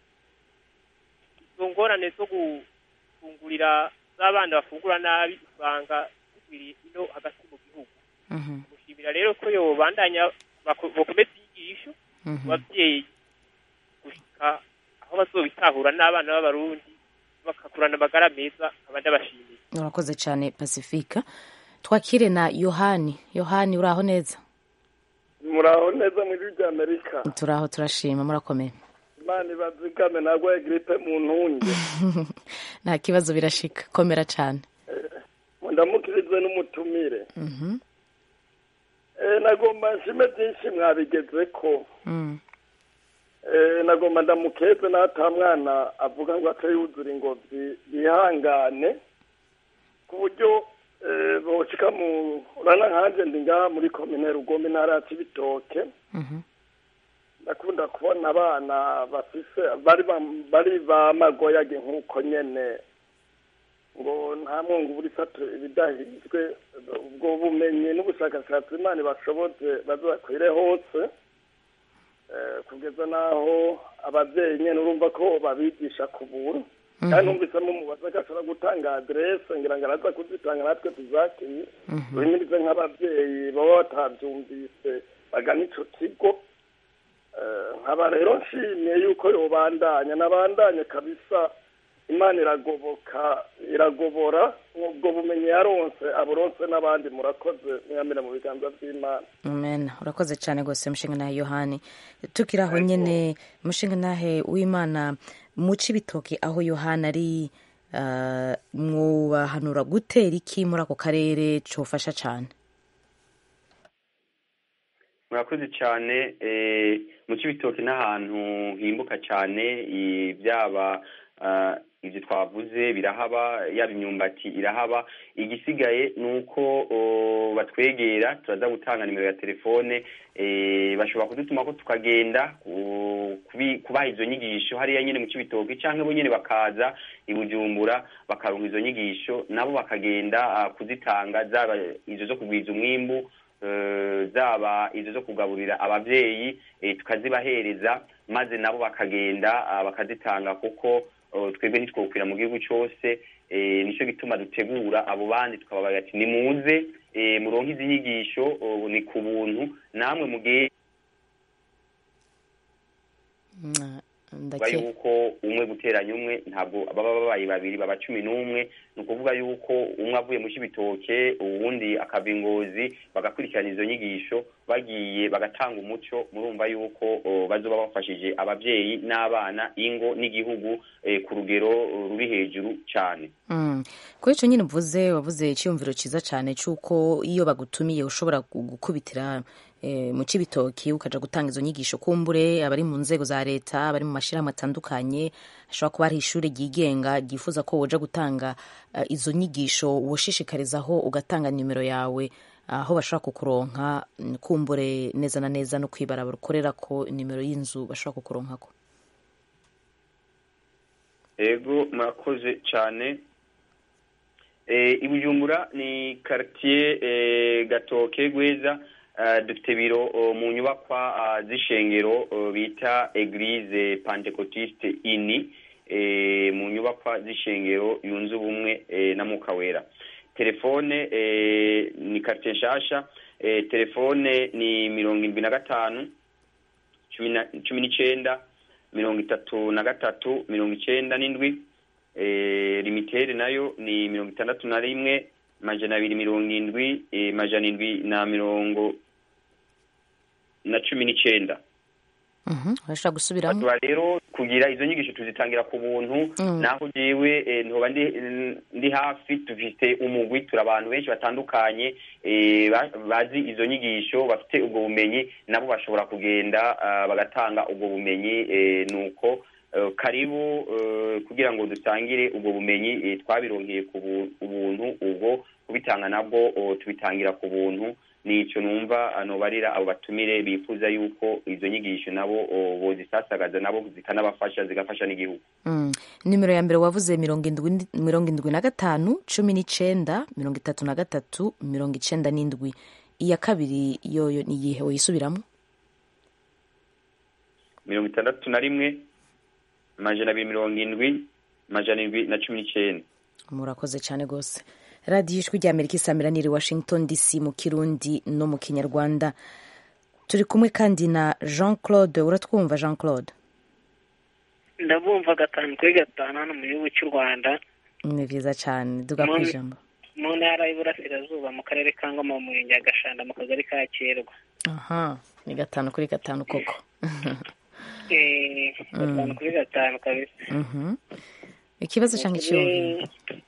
izo ngorane zo gufungurira z'abana bafungura nabi usanga zigwiriye ino hagati mu gihugu mushimira rero ko yobandanya bako- bokomeza inyigisho ku babyeyi gushika aho bazobitahura n'abana b'abarundi bakakurana amagara meza nkaba ndabashimiye urakoze cyane pacifique twakire na yohani yohani uraho neza muraho neza muri ry'amerika turaho turashima murakomeye imana ibazigame nagwaye giripe mu ntunge nta kibazo birashika komera cyane ndamukirize n'umutumire Mhm. Eh, nagomba nshime byinshi mwabigeze ko Mm. Eh, nagomba ndamukeze n'ata mwana avuga ngo ate yuzura ingobyi yihangane ku buryo eh, boshika mu urana nkanje ndi ngaha muri komine rugombe intara ya cibitoke ndakunda kubona abana bafise bari bam- bari bamagoyage nk'uko nyene ngo nta mwungu buri sato ibidahizwe ubwo bumenyi n'ubushakashatsi imana bashoboze bazakwire hose Eh, kugeza n'aho abavyeyi nyene urumva ko babigisha ku buntu kandi numvisemo umubaza ko ashobora gutanga aderese ngira ngo araza kuzitanga natwe tuzakenye duhimirize nk'abavyeyi baba batavyumvise bagana ico kigo Eh, nkaba rero nshimye yuko yobandanya nabandanye kabisa imana iragoboka iragobora ubwo bumenyi yaronse aburonse n'abandi murakoze mwamira mu biganza vy'imana amen urakoze cyane rwose mushinga nahe yohani tukiri aho nyine mushinga nahe w'imana mu cibitoki aho yohani ari ah, mwubahanura gutera iki muri ako karere cofasha cyane murakoze cyane eh, mu cibitoki n'ahantu himbuka cyane i- byaba ah, ibyo twavuze birahaba yaba imyumbati irahaba igisigaye ni uko oh, batwegera turaza gutanga nimero ya telefone eh, bashobora kudutuma ko tukagenda ku- kubi- kubaha izo nyigisho hariya nyine mu cibitoki canke bo nyene bakaza i bujumbura bakaronka izo nyigisho nabo bakagenda ah, kuzitanga zaba izo zo kugwiza umwimbu eh, zaba izo zo kugaburira abavyeyi eh, tukazibahereza maze nabo bakagenda ah, bakazitanga kuko eh, twebwe ntitwokwira mu gihugu cose eh, nico gituma dutegura abo bandi tukababaga ati nimuze eh, muronke izi nyigisho oh, ni ku buntu namwe mugiye Mm, kuvuga ndake yuko umwe guteranya umwe ntabwo baba babaye babiri baba cumi n'umwe ni ukuvuga yuko umwe avuye mu cibitoke uwundi akava ingozi bagakurikirana izo nyigisho bagiye bagatanga umuco murumva yuko o, bazoba bafashije abavyeyi n'abana ingo n'igihugu eh, ku rugero eh, ruri hejuru cane Mm. kuri icyo nyine uvuze wavuze icyumviro cyiza cyane cy'uko iyo bagutumiye ushobora gu- gukubitira eh, mu cibitoki ukaja gutanga izo nyigisho kumbure abari mu nzego za leta abari mu mashyirahamwe atandukanye hashobora kuba hari ishuri ryigenga ryifuza ko woja gutanga eh, izo nyigisho woshishikarizaho ugatanga nimero yawe aho bashobora kukuronka mm, kumbure neza na neza no kwibarabara ukorera ko nimero y'inzu bashobora kukuronkako ego murakoze cyane eh, i bujumbura ni quartier eh, gatoke gweza eh, dufite biro oh, mu nyubakwa ah, z'ishengero oh, bita eglise pentecotiste ini eh, mu nyubakwa z'ishengero yunze ubumwe eh, na muka wera telefone eh, ni quartier nshasha eh, telefone ni mirongo irindwi na gatanu cumi na- cumi n'icenda mirongo itatu na gatatu mirongo icenda n'indwi eh, limitere nayo ni mirongo itandatu na rimwe majana abiri mirongo indwi eh, majana indwi na mirongo na cumi n'icenda Mhm, urashobora gusubiramo tuba rero kugira izo nyigisho tuzitangira ku buntu Mm. naho jewe eh, ntoba ndi ndi hafi dufite umugwi turi abantu benshi batandukanye eh, ba- bazi izo nyigisho bafite ubwo bumenyi nabo bashobora kugenda ah, bagatanga ubwo bumenyi eh, nuko eh, karibu eh, kugira ngo dusangire ubwo bumenyi eh, twabironkeye ku bu- ubuntu ubwo kubitanga nabwo oh, tubitangira ku buntu nico numva anobarira abo batumire bifuza yuko izo nyigisho nabo o, bozisasagaza nabo zikanabafasha zigafasha n'igihugu Mm. nimero ya mbere wavuze mirongo indwi mirongo indwi na gatanu cumi n'icenda mirongo itatu na gatatu mirongo icenda n'indwi iya kabiri yoyo ni iyihe woyisubiramo mirongo itandatu na rimwe amajana abiri mirongo indwi amajana indwi na cumi n'icenda murakoze cyane rwose radiyo ijwi rya amerika isamira niri washington dc mu kirundi no mu kinyarwanda turi kumwe kandi na jean claude uratwumva jean claude ndabumva gatanu kuri gatanu hano mu gihugu cy'u rwanda ni byiza cyane duga ku Mu- ijambo mu ntara y'iburasirazuba mu karere ka ngoma mu murenge wa gashanda mu kagari ka kirwa aha ni gatanu kuri gatanu koko Eh, gatanu Mm. kuri gatanu kabisa Mhm. ikibazo cyangwa Ni icyiyumviro ukuri-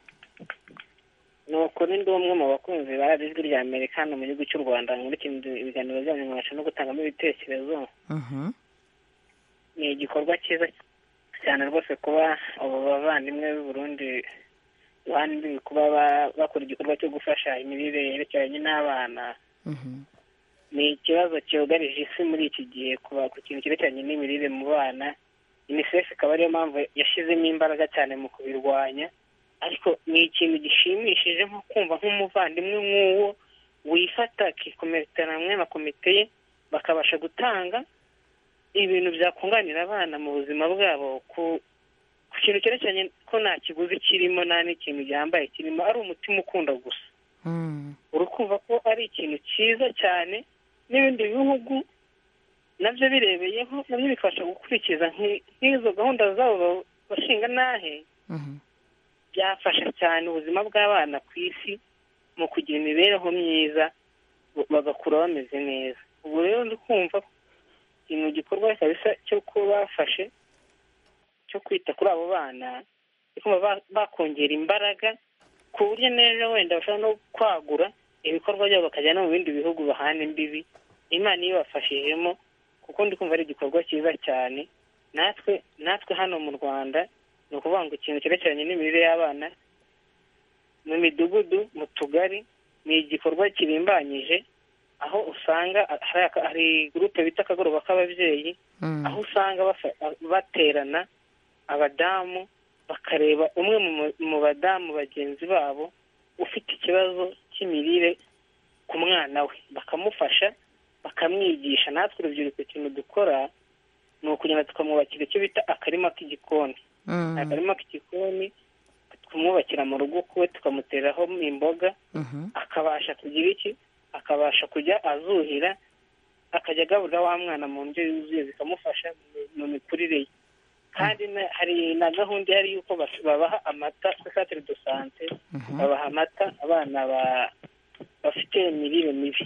ni ukuri ndi umwe mu bakunzi ba radiyo ijwi rya amerika hano mu gihugu cy'u rwanda nkurikije ibiganiro byanyu nkabasha no gutangamo ibitekerezo Mhm. ni igikorwa cyiza cyane rwose kuba abo bavandimwe b'i Burundi iruhande kuba ba- bakora igikorwa cyo gufasha imirire yerekeranye n'abana Mhm. ni ikibazo cyugarije isi muri iki gihe kuba ku kintu cyerekeranye n'imirire mu bana unicef ikaba ariyo mpamvu yashyizemo imbaraga cyane mu kubirwanya ariko ni ikintu gishimishije nko kumva nk'umuvandimwe nk'uwo wifata akikometera hamwe na komite ye bakabasha gutanga ibintu byakunganira abana mu buzima bwabo ku ku kintu cyerekeranye ko nta kiguzi kirimo nta n'ikintu gihambaye kirimo ari umutima ukunda gusa Mm. urukumva ko ari ikintu cyiza cyane n'ibindi bihugu nabyo birebeyeho nabyo bifasha gukurikiza nk'i- nk'izo gahunda zabo bashinga n'ahe Mhm. byafasha cyane ubuzima bw'abana ku isi mu kugira imibereho myiza b- bagakura bameze neza ubu rero ndi kumva ko ikintu gikorwa kabisa cyo kuba bafashe cyo kwita kuri abo bana ndi kumva ba- bakongera imbaraga ku buryo n'ejo wenda bashobora no kwagura ibikorwa byabo bakajya no mu bindi bihugu bahana imbibi imana iyo ibafashijemo kuko ndi kumva ari igikorwa cyiza cyane natwe natwe hano mu rwanda ni ukuvuga ngo ikintu cyerekeranye n'imirire y'abana mu midugudu mu tugari ni igikorwa kirimbanyije aho usanga hari aka- hari gurupe bita akagoroba k'ababyeyi Mm. aho usanga bafa- baterana abadamu bakareba umwe mu mu- mu badamu bagenzi babo ufite ikibazo cy'imirire ku mwana we bakamufasha bakamwigisha natwe urubyiruko ikintu dukora ni ukugenda tukamwubakira icyo bita akarima k'igikoni Mm. akarima k'igikoni tukamwubakira mu rugo kuwe tukamuteraho imboga Mhm. akabasha kugira iki akabasha kujya azuhira akajya agaburira wa mwana mu ndyo yuzuye bikamufasha mu- mu mikurire ye kandi na- hari na gahunda ihari y'uko bas- babaha amata santire do sante babaha amata abana ba- bafite imirire mibi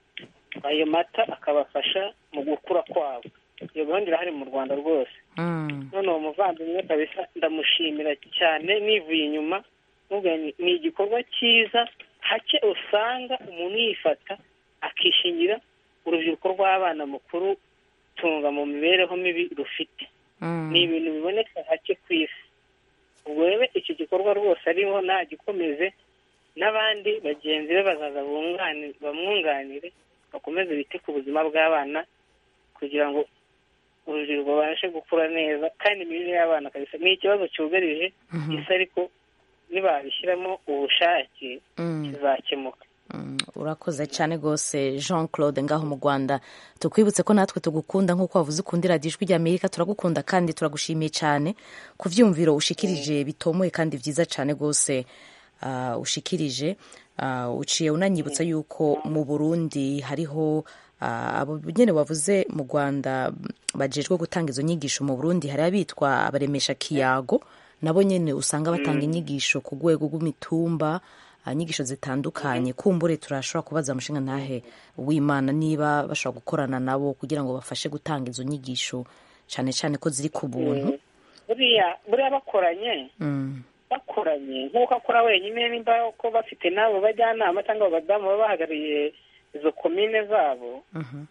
ayo mata akabafasha mu gukura kwabo iyo gahunda irahari mu rwanda rwose Mm. none uwo muvandimwe kabisa ndamushimira cyane nivuye inyuma mubwira ni ni igikorwa cyiza hake usanga umuntu yifata akishingira urubyiruko rw'abana mukuru tunga mu mibereho mibi rufite Mm. ni ibintu biboneka hake ku isi ubwo rero iki gikorwa rwose ariho nagikomeze n'abandi bagenzi be bazaza bungani- bamwunganire bakomeze bite ku buzima bw'abana kugira ngo urubyiruko babashe gukura neza kandi imirire y'abana kabisa ni ikibazo cyugarije Mhm. isi ariko nibabishyiramo ubushake Mm. kizakemuka Mm, urakoze cyane rwose jean claude ngaho mu rwanda tukwibutse ko natwe tugukunda nk'uko wavuze ukundira ijwi ry'amerika turagukunda kandi turagushimiye cyane ku byumviro ushikirije bitomoye kandi byiza cyane rwose ah, ushikirije Ah, uciye unanyibutsa yuko mu burundi hariho ah, abo nyine wavuze mu rwanda bajejwe gutanga izo nyigisho mu burundi hari abitwa abaremesha kiyago nabo nyine usanga batanga inyigisho ku rwego rw'imitumba ah, inyigisho zitandukanye kumbure turashobora kubaza umushinga ntahe w'imana niba bashobora gukorana nabo kugira ngo bafashe gutanga izo nyigisho cyane cyane ko ziri ku buntu buriya buriya bakoranye Mm, bakoranye nk'uko akora wenyine nimba ko bafite n'abo bajyanama cyangwa abo badamu baba bahagarariye izo komine zabo mhm,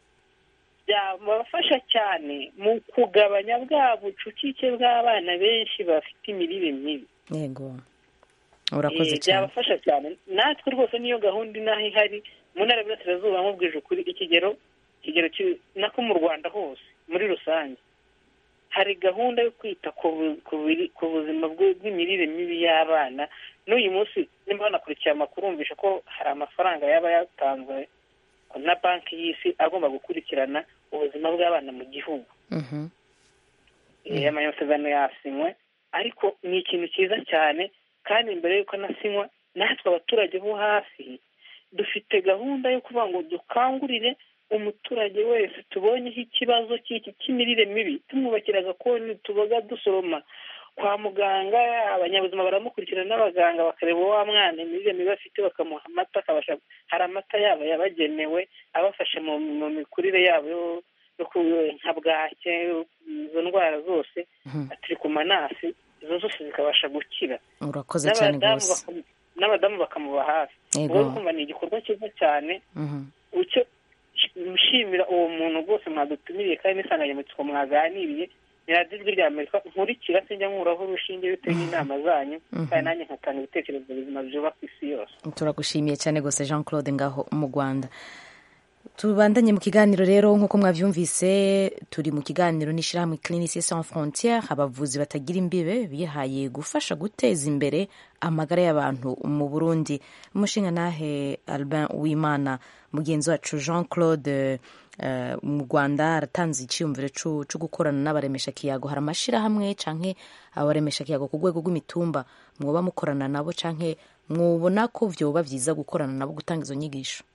byabafasha cyane mu kugabanya bwa bucucike bw'abana benshi bafite imirire mibi yego urakoze Eh, cyane byabafasha cyane natwe rwose niyo gahunda inaha ihari mu ntara y'Iburasirazuba nkubwije ukuri ikigero ikigero ki- nako mu rwanda hose muri rusange hari gahunda yo kwita ku bu- ku biri- ku buzima bw- bw'imirire mibi y'abana n'uyu munsi nimba banakurikiye amakuru wumvisha ko hari amafaranga yaba yatanzwe na banki y'isi agomba gukurikirana ubuzima bw'abana mu gihugu Mhm. Eh, amasezerano yasinywe ariko ni ikintu cyiza cyane kandi mbere y'uko anasinywa natwe abaturage bo hasi dufite gahunda yo kuvuga ngo dukangurire umuturage wese tubonyeho ikibazo cy'iki cy'imirire mibi tumwubakira agakoni tubaga dusoroma kwa muganga abanyabuzima baramukurikirana n'abaganga bakareba wa mwana imirire mibi afite bakamuha amata akabasha hari amata yabo yabagenewe abafasha mu mu mikurire yabo yo- yo ku- nka bwake izo ndwara zose atirikumanasi izo zose zikabasha gukira urakoze cyane n'abadamu rwose bakamu- n'abadamu bakamuba hafi Yego. ubwo kumva ni igikorwa cyiza cyane Mhm. icyo nshimira uwo muntu rwose mwadutumiriye kandi n'insanganyamatsiko mwaganiriye ni radiyo ijwi rya amerika nkurikira sinjya nkuraho urushinge bitewe n'inama zanyu Mhm. kandi nanjye nkatanga ibitekerezo bizima byubaka isi yose turagushimiye cyane rwose jean claude ngaho mu rwanda tubandanye mu kiganiro rero nk'uko mwabyumvise turi mu kiganiro n'ishyirahamwe clinique sans frontiere abavuzi batagira imbibe bihaye gufasha guteza imbere amagara y'abantu mu burundi umushinga nahe albin wimana mugenzi wacu jean claude eh, mu rwanda aratanze icyiyumviro cu- cyo gukorana n'abaremesha kiyago hari amashyirahamwe canke abaremesha kiyago ku rwego rw'imitumba mwoba mukorana nabo canke mwubona ko vyoba vyiza gukorana nabo gutanga izo nyigisho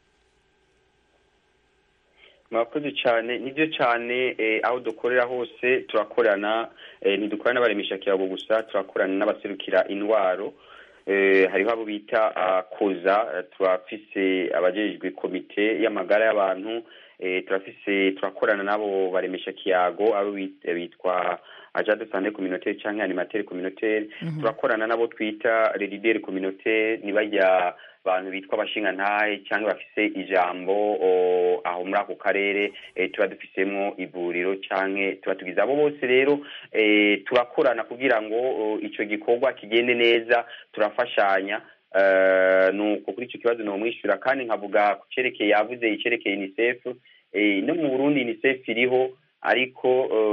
murakoze cyane nibyo cyane eh, aho dukorera hose turakorana eh, ntidukorana n'abaremesha kiyago gusa turakorana n'abaserukira indwaro eh, hariho abo bita ah, koza eh, turafise abajejwe komite y'amagara y'abantu eh, turafise turakorana n'abo baremesha kiyago abo bit- bitwa agent de santé communautaire canke animateur communautaire Mhm. turakorana n'abo twita les leaders communautaire ni barya abantu bitwa abashingantahe cyangwa bafise ijambo o, aho muri ako karere eh, tuba dufisemo ivuriro canke tuba tugize abo bose rero eh, turakorana kugira ngo o, ico gikorwa kigende neza turafashanya eh, nuko kuri ico kibazo nomwishyura kandi nkavuga ku cerekeye yavuze icerekeye unicef eh, no mu burundi unicef iriho ariko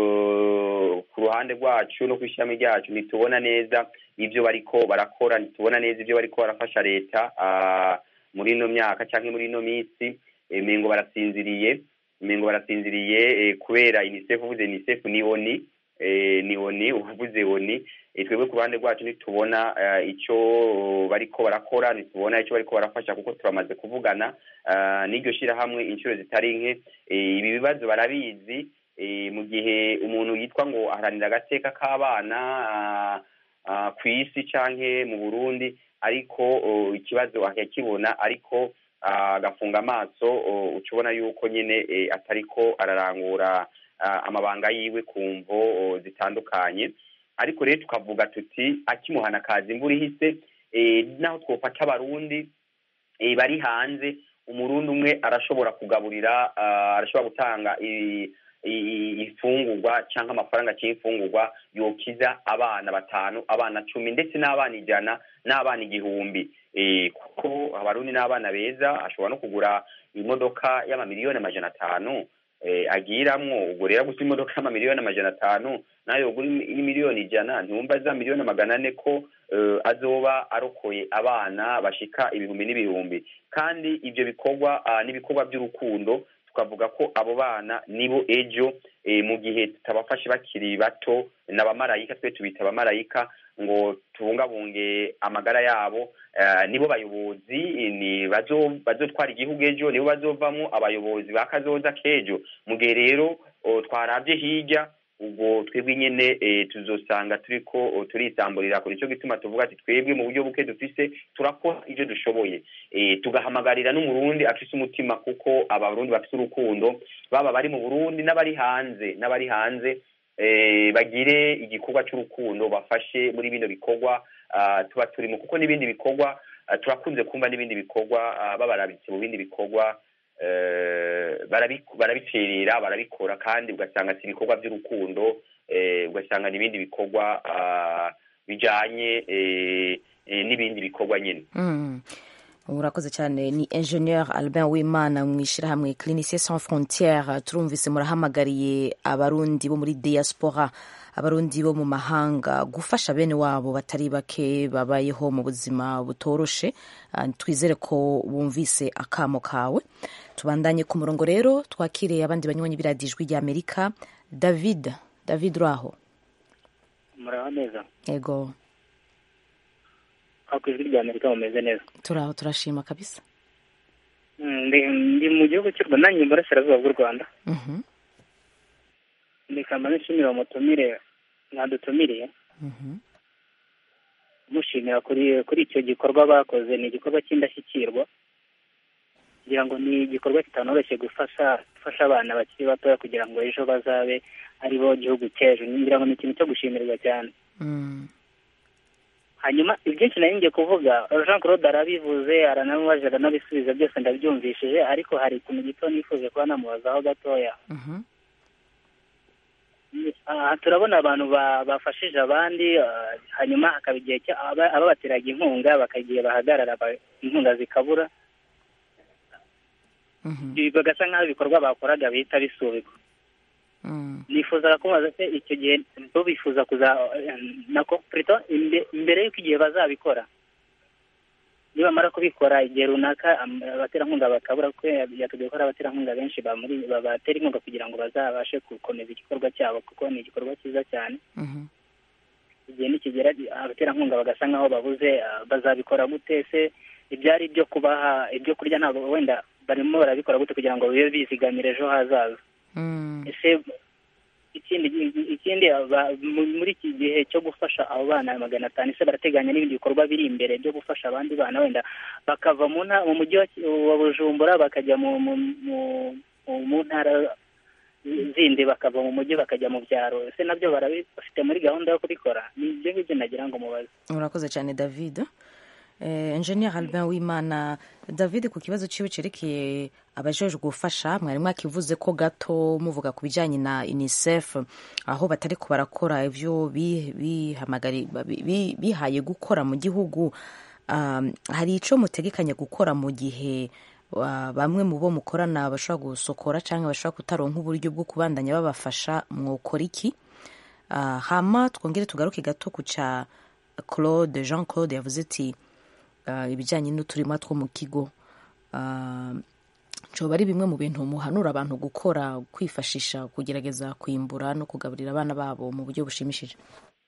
eh, ku ruhande rwacu no ku ishami ryacu ntitubona neza ibyo bariko barakora ntitubona neza ibyo bariko barafasha leta ah, muri ino myaka cyangwa muri ino minsi eh, mengo barasinziriye mengo barasinziriye eh, kubera unicef uvuze unicef ni oni eh, ni oni uvuze oni eh, twebwe ku ruhande rwacu ntitubona eh, icyo bariko barakora ntitubona icyo bariko barafasha kuko turamaze kuvugana ah, n'iryo shyirahamwe inshuro zitari nke eh, ibi bibazo barabizi eh, mu gihe umuntu yitwa ngo aharanira agateka k'abana ah, ah, ku isi canke mu burundi ariko oh, ikibazo akakibona ariko ah, agafunga amaso oh, uca ubona yuko nyine eh, atariko ararangura ah, amabanga yiwe ku mvo oh, zitandukanye ariko rero tukavuga tuti akimuhana kaza imvura ihise eh, naho twofata abarundi eh, bari hanze umurundi umwe arashobora kugaburira ah, arashobora gutanga i- i- ifungurwa cyangwa amafaranga cy'imfungurwa yokiza abana batanu abana cumi ndetse n'abana ijana n'abana igihumbi Eh, kuko abarundi n'abana beza ashobora no kugura imodoka y'amamiliyoni amajana atanu eh, agiramwo ubwo rero gusa imodoka y'amamiliyoni amajana atanu nayo yogura imi- miliyoni ijana ntiwumva za miliyoni magana ane ko eh, azoba arokoye abana bashika ibihumbi n'ibihumbi kandi ibyo bikorwa ah, n'ibikorwa by'urukundo tukavuga ko abo bana nibo ejo eh, mu gihe tutabafashe bakiri bato n'abamarayika twe tubita abamarayika ngo tubungabunge amagara yabo eh, nibo bayobozi ni bazo- bazotwara igihugu ejo nibo bazovamo abayobozi ba kazoza k'ejo mu gihe rero o, twarabye hirya ubwo twebwe nyene eh, tuzosanga turiko o, turisamburira kuri nicyo gituma tuvuga ati twebwe mu buryo buke dufise turakora ibyo dushoboye eh, tugahamagarira n'umurundi afise umutima kuko abarundi bafise urukundo baba bari mu burundi n'abari hanze n'abari hanze eh, bagire igikorwa cy'urukundo bafashe muri bino bikorwa ah, tuba turimo kuko n'ibindi bikorwa ah, turakunze kumva n'ibindi bikorwa ah, babarabitse mu bindi bikorwa eh, barabi- barabicerera barabikora kandi ugasanga si ibikorwa by'urukundo eh, ugasanga n'ibindi bikorwa ah, bijanye eh, eh, n'ibindi bikorwa nyine Mm. urakoze cyane ni ingenieur albin wimana mu ishyirahamwe clinicien sans frontiere turumvise murahamagariye abarundi bo muri diaspora abarundi bo mu mahanga gufasha bene wabo batari bake babayeho mu buzima butoroshe Ah, twizere ko bumvise akamo kawe tubandanye ku murongo rero twakiriye abandi banywanyi b'iradiyo ijwi rya amerika david david uraho muraho neza yego aho ku ijwi rya amerika mumeze neza turaho turashima kabisa Mm, ndi ndi mu gihugu cy'u rwanda nanjye mu burasirazuba bw'u rwanda Mhm, ndikamba nishimira umutumire mwadutumiriye mhm. mushimira kuri kuri icyo gikorwa bakoze ni igikorwa cy'indashyikirwa kugira ngo ni igikorwa kitanoroshye gufasha gufasha abana bakiri batoya kugira ngo ejo bazabe ari bo gihugu cy'ejo ngira ngo ni ikintu cyo gushimirwa cyane Mm, hanyuma ibyinshi nari ngiye kuvuga jean claude arabivuze aranamubaje aranabisubiza byose ndabyumvishije ariko hari ikintu gito nifuje kuba namubazaho gatoya mhm. aha turabona abantu ba- bafashije abandi ah, hanyuma hakaba igihe cya- aba- ababateraga inkunga bakagiye bahagarara ba- inkunga zikabura Ibi bagasa nk'aho ibikorwa bakoraga bihita bisubikwa nifuzaga kubaza se icyo gihe bo bifuza kuza nako plutôt imbe- mbere y'uko igihe bazabikora nibamara kubikora igihe runaka am- abaterankunga bakabura kuko yatubwiye ko hari abaterankunga benshi bamuri babatera inkunga kugira ngo bazabashe gukomeza igikorwa cyabo kuko ni igikorwa cyiza cyane igihe nikigera abaterankunga bagasa nk'aho babuze ah, bazabikora gute se ibyari ibyo kubaha ibyo kurya ntabwo wenda barimo barabikora gute kugira ngo bibe bizigamira ejo hazaza ese ikindi ikindi aba- mu- muri iki gihe cyo gufasha abo bana magana atanu ese barateganya n'ibindi bikorwa biri imbere byo gufasha abandi bana wenda bakava mu nta- mu mujyi wa Ki- wa bujumbura bakajya mu mu mu- mu- mu ntara zindi bakava mu mujyi bakajya mu byaro ese nabyo barabi- bafite muri gahunda yo kubikora ni ibyo ngibyo nagira ngo mubaze urakoze cyane david eh, engineer albin wimana david ku kibazo ciwe cerekeye abajejwe gufasha mwari mwakivuze ko gato muvuga ku bijanye na unicef aho batari ko barakora ivyo bi- bihamagari- bi- bi- bihaye gukora mu gihugu um, hari ico mutegekanya gukora mu gihe wa- bamwe mu bo mukorana bashobora gusokora cyangwa bashobora kutaronka uburyo bwo kubandanya babafasha mwokora iki Ah, hama twongere tugaruke gato ku ca claude jean claude yavuze ati ah, ibijyanye n'uturima two mu kigo Ah, coba ari bimwe mu bintu muhanura abantu gukora kwifashisha kugerageza kwimbura no kugaburira abana babo mu buryo bushimishije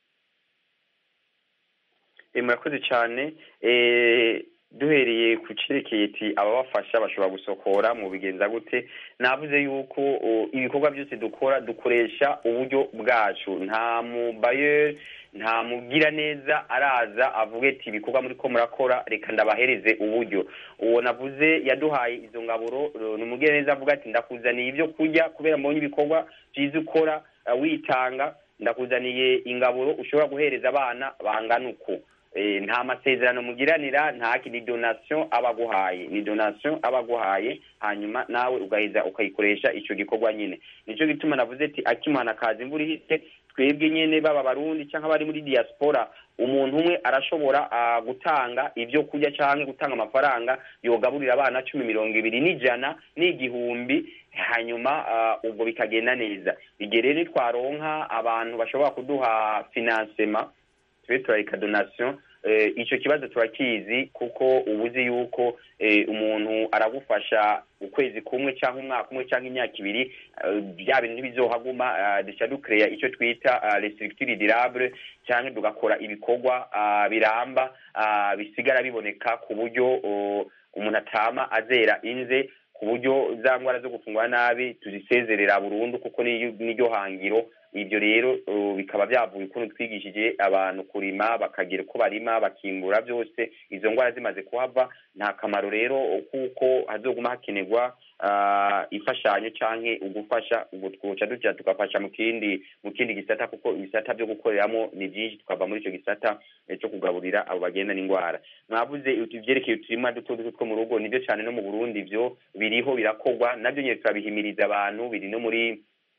Eh, murakoze cyane Eh, duhereye ku cyerekeye ati ababafasha bashobora gusokora mu bigenza gute navuze yuko o, ibikorwa byose dukora dukoresha uburyo bwacu nta mubayeri nta mugira neza araza avuge ati ibikorwa muri ko murakora reka ndabahereze uburyo uwo navuze yaduhaye izo ngaburo ro- ni umugira neza avuga ati ndakuzaniye ibyo kurya kubera mbonye ibikorwa byiza ukora eh, witanga ndakuzaniye ingaburo ushobora guhereza abana bangana uku Eh, nta masezerano mugiranira nta ni donation aba aguhaye ni donation aba aguhaye hanyuma nawe ugaheza ukayikoresha icyo gikorwa nyine nicyo gituma navuze ati akimana kaza imvura ihise twebwe nyine baba barundi cyangwa bari muri diaspora umuntu umwe arashobora ah, gutanga ibyo kurya cyangwa gutanga amafaranga yogaburira abana cumi mirongo ibiri n'ijana n'igihumbi hanyuma ah, ubwo bikagenda neza igihe rero nitwaronka abantu bashobora kuduha financement tube turareka donation eh, icyo kibazo turakizi kuko uba uzi yuko eh, umuntu aragufasha ukwezi kumwe cyangwa umwaka umwe cyangwa imyaka ibiri eh, bya bintu ntibizohaguma ah, duca dukereya icyo twita ah, les structures durables cyangwa tugakora ibikorwa ah, biramba ah, bisigara biboneka ku buryo oh, umuntu atama azera inze ku buryo za ndwara zo gufungura nabi tuzisezerera burundu kuko niyo- niryo hangiro ibyo rero uh, bikaba byavuye ukuntu twigishije abantu kurima bakagira uko barima bakimbura byose izo ndwara zimaze kuhava nta kamaro rero kuko hazoguma hakenerwa ah, imfashanyo canke ugufasha ubwo twoca duca tugafasha mu kindi mu kindi gisata kuko ibisata byo gukoreramo ni byinshi tukava muri icyo gisata eh, cyo kugaburira abo bagenda n'indwara mwavuze ibyerekeye uturima duto duto two mu rugo nibyo cyane no mu burundi byo biriho birakorwa nabyo nyine turabihimiriza abantu biri no muri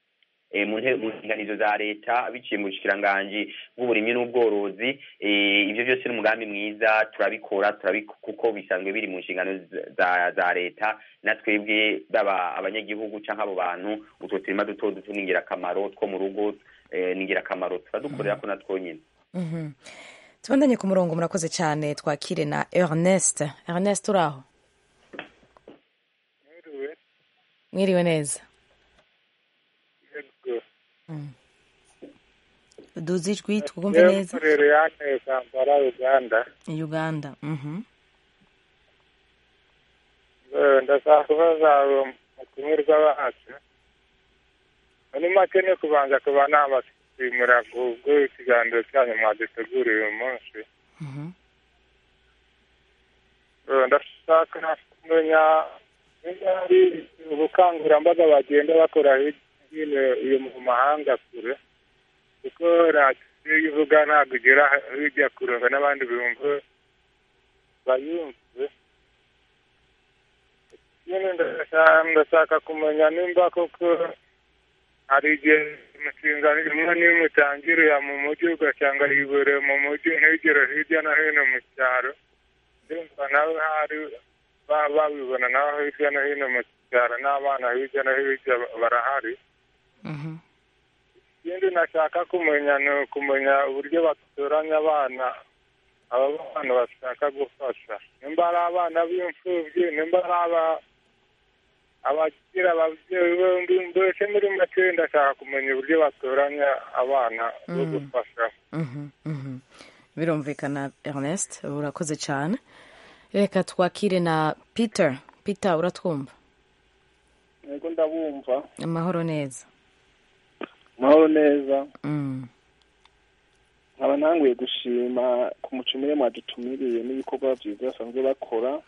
eh, mu nte- mu nteganizo za leta biciye mu bushikiranganji bw'uburimyi n'ubworozi eh, ibyo byose ni umugambi mwiza turabikora turabik- kuko bisanzwe biri mu nshingano z- za za leta na twebwe baba abanyagihugu canke abo bantu utwo turima duto duto ni ingirakamaro two mu rugo eh, ni ingirakamaro turadukorera ko na twonyene Mhm. tubandanye ku murongo murakoze cyane twakire na ernest ernest uraho mwiriwe neza Mm. duzi ijwi twumve neza rero yanteye kampala uganda uganda mhm Eh, ndashaka kubaza umutumirwa wacu muri make ni kubanza kuba nabashimira kubwo ikiganiro cyanyu mwaduteguriye uyu munsi Eh, ndashaka kumenya niba hari ubukangurambaga bagenda bakora hirya no hino iyo mu mahanga kure kuko radiyo iyo ivuga ntabwo igera hirya kure ngo n'abandi bumve bayumve nyine ndashaka ndashaka kumenya nimba koko hari igihe imishinga imwe n'imwe itangirira mu mujyi ugasanga yibereye mu mujyi ntigere hirya no hino mu cyaro ndumva nawe hari ba- babibona nawe hirya no hino mu cyaro n'abana hirya no hirya barahari ikindi nashaka kumenya ni ukumenya uburyo batoranya abana aba bana bashaka gufasha nimba ari abana b'imfubyi nimba ari aba abagira ababyeyi bombi mbese muri make ndashaka kumenya uburyo batoranya abana bo Mm. gufasha Mhm, mhm. birumvikana ernest urakoze cyane reka twakire na peter peter uratwumva yego ndabumva amahoro neza mahoro neza Mm. nkaba ntanguye gushima ku mucumire mwadutumiriye n'ibikorwa byiza basanzwe bakora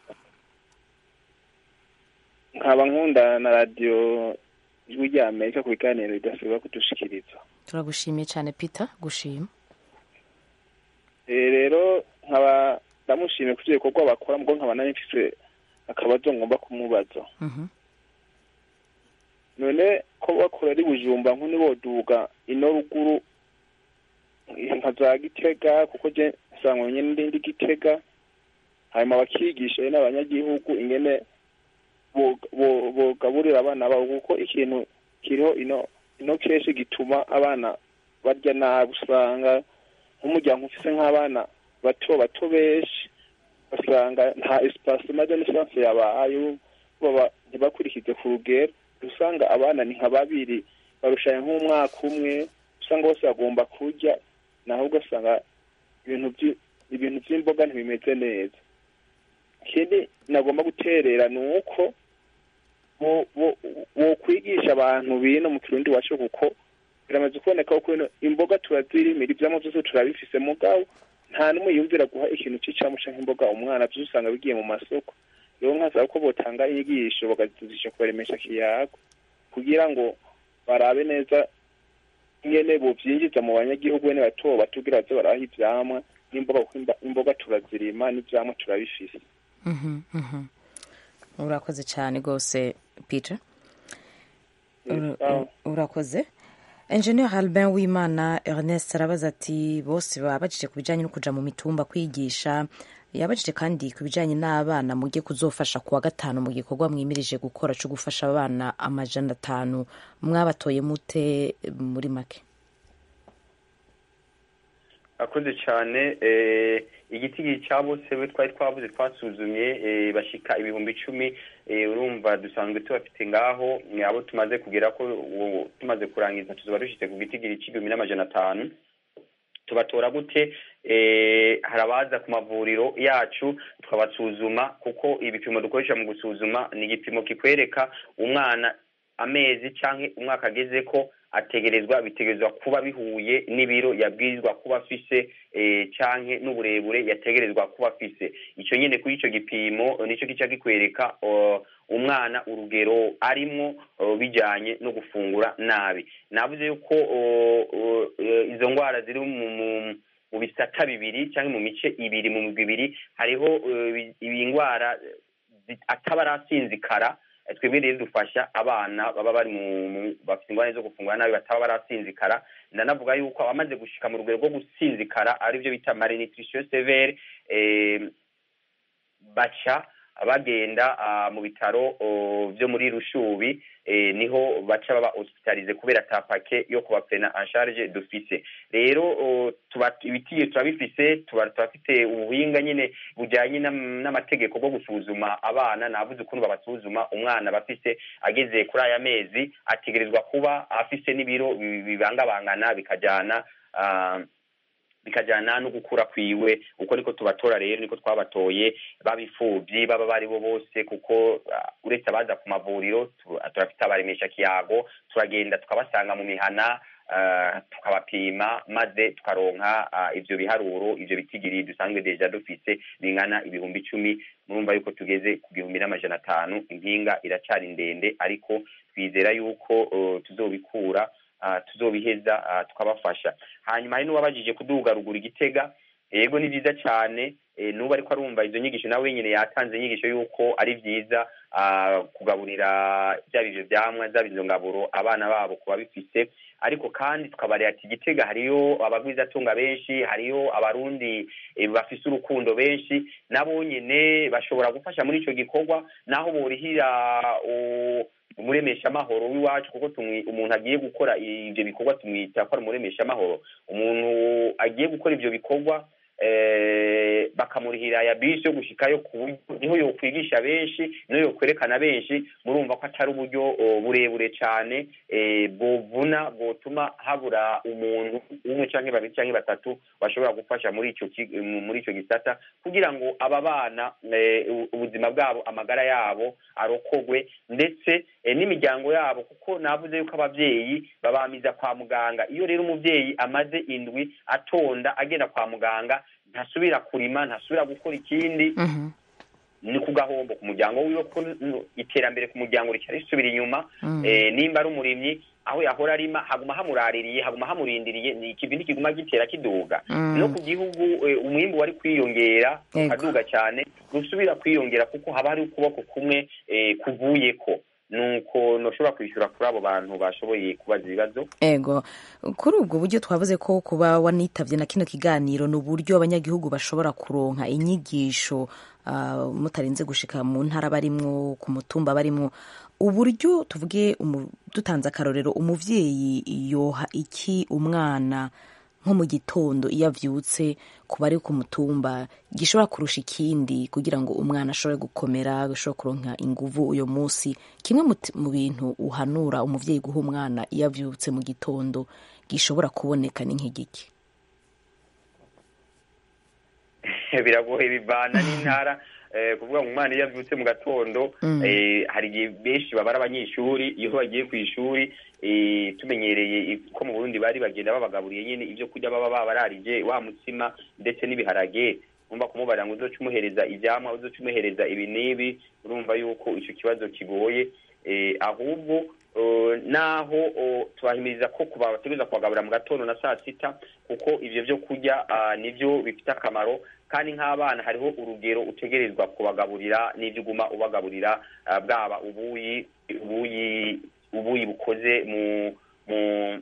nkaba nkunda na radiyo ijwi rya amerika ku biganiro bidasiba kudushikiriza turagushimiye cyane peter gushima Eh, rero nkaba ndamushimiye ku bikorwa bakora mbwo nkaba nari mfise akabazo ngomba kumubaza Mhm. none ko bakora ari bujumba nk'uni boduga ino ruguru nka za gitega kuko je nsanga nyene ndi ndi gitega hanyuma bakigisha n'abanyagihugu ingene bo- bo- bogaburira abana babo kuko ikintu kiriho ino ino kenshi gituma abana barya nabi usanga nk'umuryango ufise nk'abana bato bato benshi basanga nta espacement de naissance yabaye baba ntibakurikize ku rugero usanga abana ni nka babiri barushanya nk'umwaka umwe usanga bose bagomba kurya naho ugasanga ibintu vyi- ibintu vy'imboga ntibimeze neza ikindi nagomba guterera ni uko bo- bo- bokwigisha abantu bino mu kirundi wacu kuko biramaze kuboneka ko ino imboga turazirimira ivyamwa vyose turabifise mugabo nta n'umwe yumvira guha ikintu c'icamu canke imboga umwana vyose usanga bigiye mu masoko rero nkasaba ko botanga inyigisho bakazizisha kubaremesha kiyago kugira ngo barabe neza ingene bovyinjiza mu banyagihugu bene bato batugira baze baraha ivyamwa n'imboga kuko imba- imboga turazirima n'ivyamwa turabifise Mhm, mhm. urakoze cyane rwose peter Ura- Sawa. urakoze engineer albin wimana ernest arabaza ati bose baba bajije ku bijyanye no kuja mu mitumba kwigisha yabajije kandi ku bijyanye n'abana mujye kuzofasha ku wa gatanu mu gikorwa mwimirije gukora cyo gufasha abana amajana atanu mwabatoye mute muri make akoze cyane eh, igiti cya bose we twari twabuze twasuzumye eh, bashika ibihumbi icumi eh, urumva dusanzwe tubafite ngaho eh, abo tumaze kugera ko uwo- tumaze kurangiza tuzoba dushitse ku gitigiri c'igihumbi n'amajana atanu tubatora gute eh, hari abaza ku mavuriro yacu tukabasuzuma kuko ibipimo dukoresha mu gusuzuma ni igipimo kikwereka umwana amezi canke umwaka ageze ko ategerezwa bitegerezwa kuba bihuye n'ibiro yabwirizwa kuba afise eh, canke n'uburebure yategerezwa kuba afise ico nyene kuri ico gipimo eh, nico kica gikwereka uh, umwana urugero arimwo uh, bijanye no gufungura nabi navuze yuko uh, uh, uh, izo ngwara ziri mu, mu mu bisata bibiri cyangwa mu mice ibiri mu migwi ibiri hariho uh, ibi- ibi ngwara zi- ataba arasinzikara Eh, twebwe rero dufasha abana baba bari mu mu- bafite ingorane zo gufungura nabi bataba barasinzikara ndanavuga yuko abamaze gushika mu rugero rwo gusinzikara aribyo bita malnutrition severe eh, baca bagenda ah, mu bitaro oh, byo muri rushubi eh, niho baca baba hospitalize kubera ta pake yo kubapena en charge dufise rero oh, tuba ibitiye turabifise tuba turafite ubuhinga nyine bujyanye n'am- n'amategeko bwo gusuzuma abana navuze ukuntu babasuzuma umwana bafise ageze kuri aya mezi ategerezwa kuba afise n'ibiro bi- bibangabangana bikajyana ah, bikajyana no gukura kwiwe uko niko tubatora rero niko twabatoye babifubyi baba bari bo bose kuko ah, uretse abaza ku mavuriro tu- turafite abaremesha kiyago turagenda tukabasanga mu mihana ah, tukabapima maze tukaronka ah, ivyo biharuro ivyo bitigiri dusanzwe deja dufise bingana ibihumbi icumi murumva yuko tugeze ku gihumbi n'amajana atanu impinga iracari ndende ariko twizera yuko uh, tuzobikura ah, tuzobiheza ah, tukabafasha hanyuma hari n'uwabajije kuduga ruguru igitega yego ni byiza cyane eh, n'ubu ariko arumva izo nyigisho nawe nyine yatanze inyigisho y'uko ari byiza ah, kugaburira byaba ivyo vyamwa zaba izo ngaburo abana babo kuba bifise ariko kandi tukabarera ati igitega hariyo abagwizatunga benshi hariyo abarundi eh, bafise urukundo benshi nabo nyene bashobora gufasha muri ico gikorwa naho borihira u- umuremeshamahoro w'iwacu kuko tumwi- umuntu agiye gukora ivyo bikorwa tumwita ko ari umuremeshamahoro umuntu agiye gukora ivyo bikorwa eh, bakamurihira ya bisi yo gushikayo ku buryo niho yokwigisha benshi niho yokwerekana benshi murumva ko atari uburyo oh, burebure cane eh, bovuna bwotuma habura umuntu umwe canke babiri canke batatu bashobora gufasha muri ico ki- mu- muri ico gisata kugira ngo aba bana eh, u- ubuzima bwabo amagara yabo arokogwe ndetse eh, n'imiryango yabo kuko navuze yuko abavyeyi babamiza kwa muganga iyo rero umuvyeyi amaze indwi atonda agenda kwa muganga ntasubira kurima ntasubira gukora ikindi ni ku gahombo ku muryango wiwe ko n- iterambere ku muryango rica risubira inyuma Mm. eh, nimba ari umurimyi aho yahora arima haguma hamuraririye haguma hamurindiriye ni ikivi ntikiguma gitera kiduga Mm. no ku gihugu eh, umwimbu wari kwiyongera Yego. ukaduga cyane rusubira kwiyongera kuko haba hari ukuboko kumwe eh, kuvuyeko nuko noshobora kwishyura kuri abo bantu bashoboye kubaza ibibazo ego kuri ubwo buryo twavuze ko kuba wanitavye na kino kiganiro ni uburyo abanyagihugu bashobora kuronka inyigisho ah, mutarinze gushika mu ntara barimwo ku mutumba barimwo uburyo tuvuge umu- dutanze akarorero umuvyeyi yoha iki umwana nko mu gitondo iyo avyutse ku bari ku mutumba gishobora kurusha ikindi kugira ngo umwana ashobore gukomera ashobore kuronka inguvu uyo munsi kimwe mu t- mu bintu uhanura umuvyeyi guha umwana iyo avyutse mu gitondo gishobora kuboneka ni nk'igiki biragoye bivana n'intara eh, kuvuga ngo umwana iyo avyutse mu gatondo Mm. eh, hari igihe benshi baba ari abanyeshuri iyo bagiye ku ishuri eh, tumenyereye i- ko mu burundi bari bagenda babagaburiye nyine ibyo kurya baba babararije wa mutsima ndetse n'ibiharage urumva kumubarira ngo uzoca umuhereza ivyamwa uzoca umuhereza ibi n'ibi urumva yuko ico kibazo kigoye eh, ahubwo eh, naho oh, tubahimiriza ko kuba bategereza kubagaburira mu gatondo na saa sita kuko ivyo vyo kurya ah, nivyo bifite akamaro kandi nk'abana hariho urugero utegerezwa kubagaburira n'ivyo uguma ubagaburira ah, bwaba ubuyi ubuyi ubuyi bukoze mu mu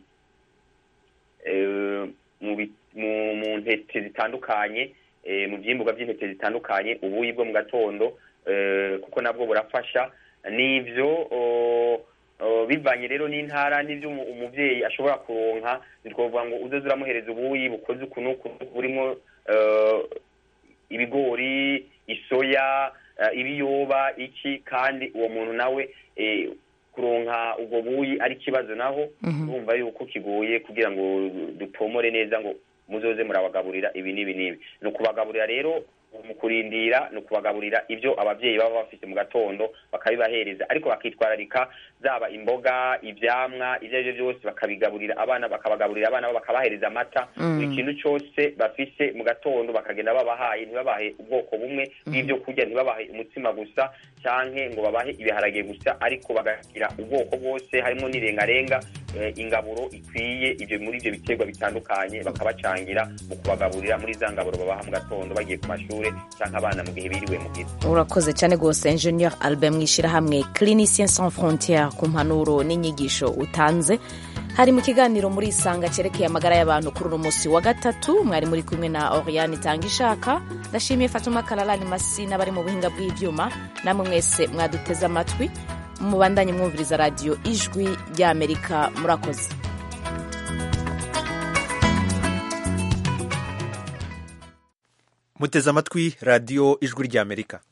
eh, mu bi- mu- mu ntete zitandukanye eh, mu vyimburwa vy'intete zitandukanye ubuyi bwo mu gatondo eh, kuko nabwo burafasha n'ivyo oh, oh, bivanye rero n'intara n'ivyo umu- umuvyeyi ashobora kuronka ntitwovuga ngo uzoze uramuhereza ubuyi bukoze uku n'uku burimwo eh, ibigori isoya eh, ibiyoba iki kandi uwo muntu nawe eh, kuronka ubwo buyi ari ikibazo naho Mhm. urumva yuko kigoye kugira ngo dutomore neza ngo muzoze murabagaburira ibi n'ibi n'ibi ni ukubagaburira rero mu kurindira ni ukubagaburira ibyo abavyeyi baba bafite mu gatondo bakabibahereza ariko bakitwararika zaba imboga ivyamwa ivyo arivyo byose bakabigaburira abana bakabagaburira abana babo bakabahereza amata Mm. buri kintu cyose bafise mu gatondo bakagenda babahaye ntibabahe ubwoko bumwe bw'ibyo kurya ntibabahe umutsima gusa canke ngo babahe ibiharage gusa ariko bagagira ubwoko bwose harimo n'irengarenga eh, ingaburo ikwiye ivyo muri ivyo biterwa bitandukanye bakabacangira mu kubagaburira muri za ngaburo babaha mu gatondo bagiye ku mashuri ishuri cyangwa abana mu gihe biriwe mu gihe urakoze cyane rwose engineer albert mwishyirahamwe clinicien sans frontiere ku mpanuro n'inyigisho utanze hari mu kiganiro muri isanga cyerekeye amagara y'abantu kuri uno munsi wa gatatu mwari muri kumwe na oriane itanga ishaka ndashimiye fatuma kararani masi n'abari mu buhinga bw'ibyuma namwe mwese mwaduteze amatwi mubandanye mwumviriza radiyo ijwi ry'amerika murakoze muteze amatwi radiyo ijwi ry'amerika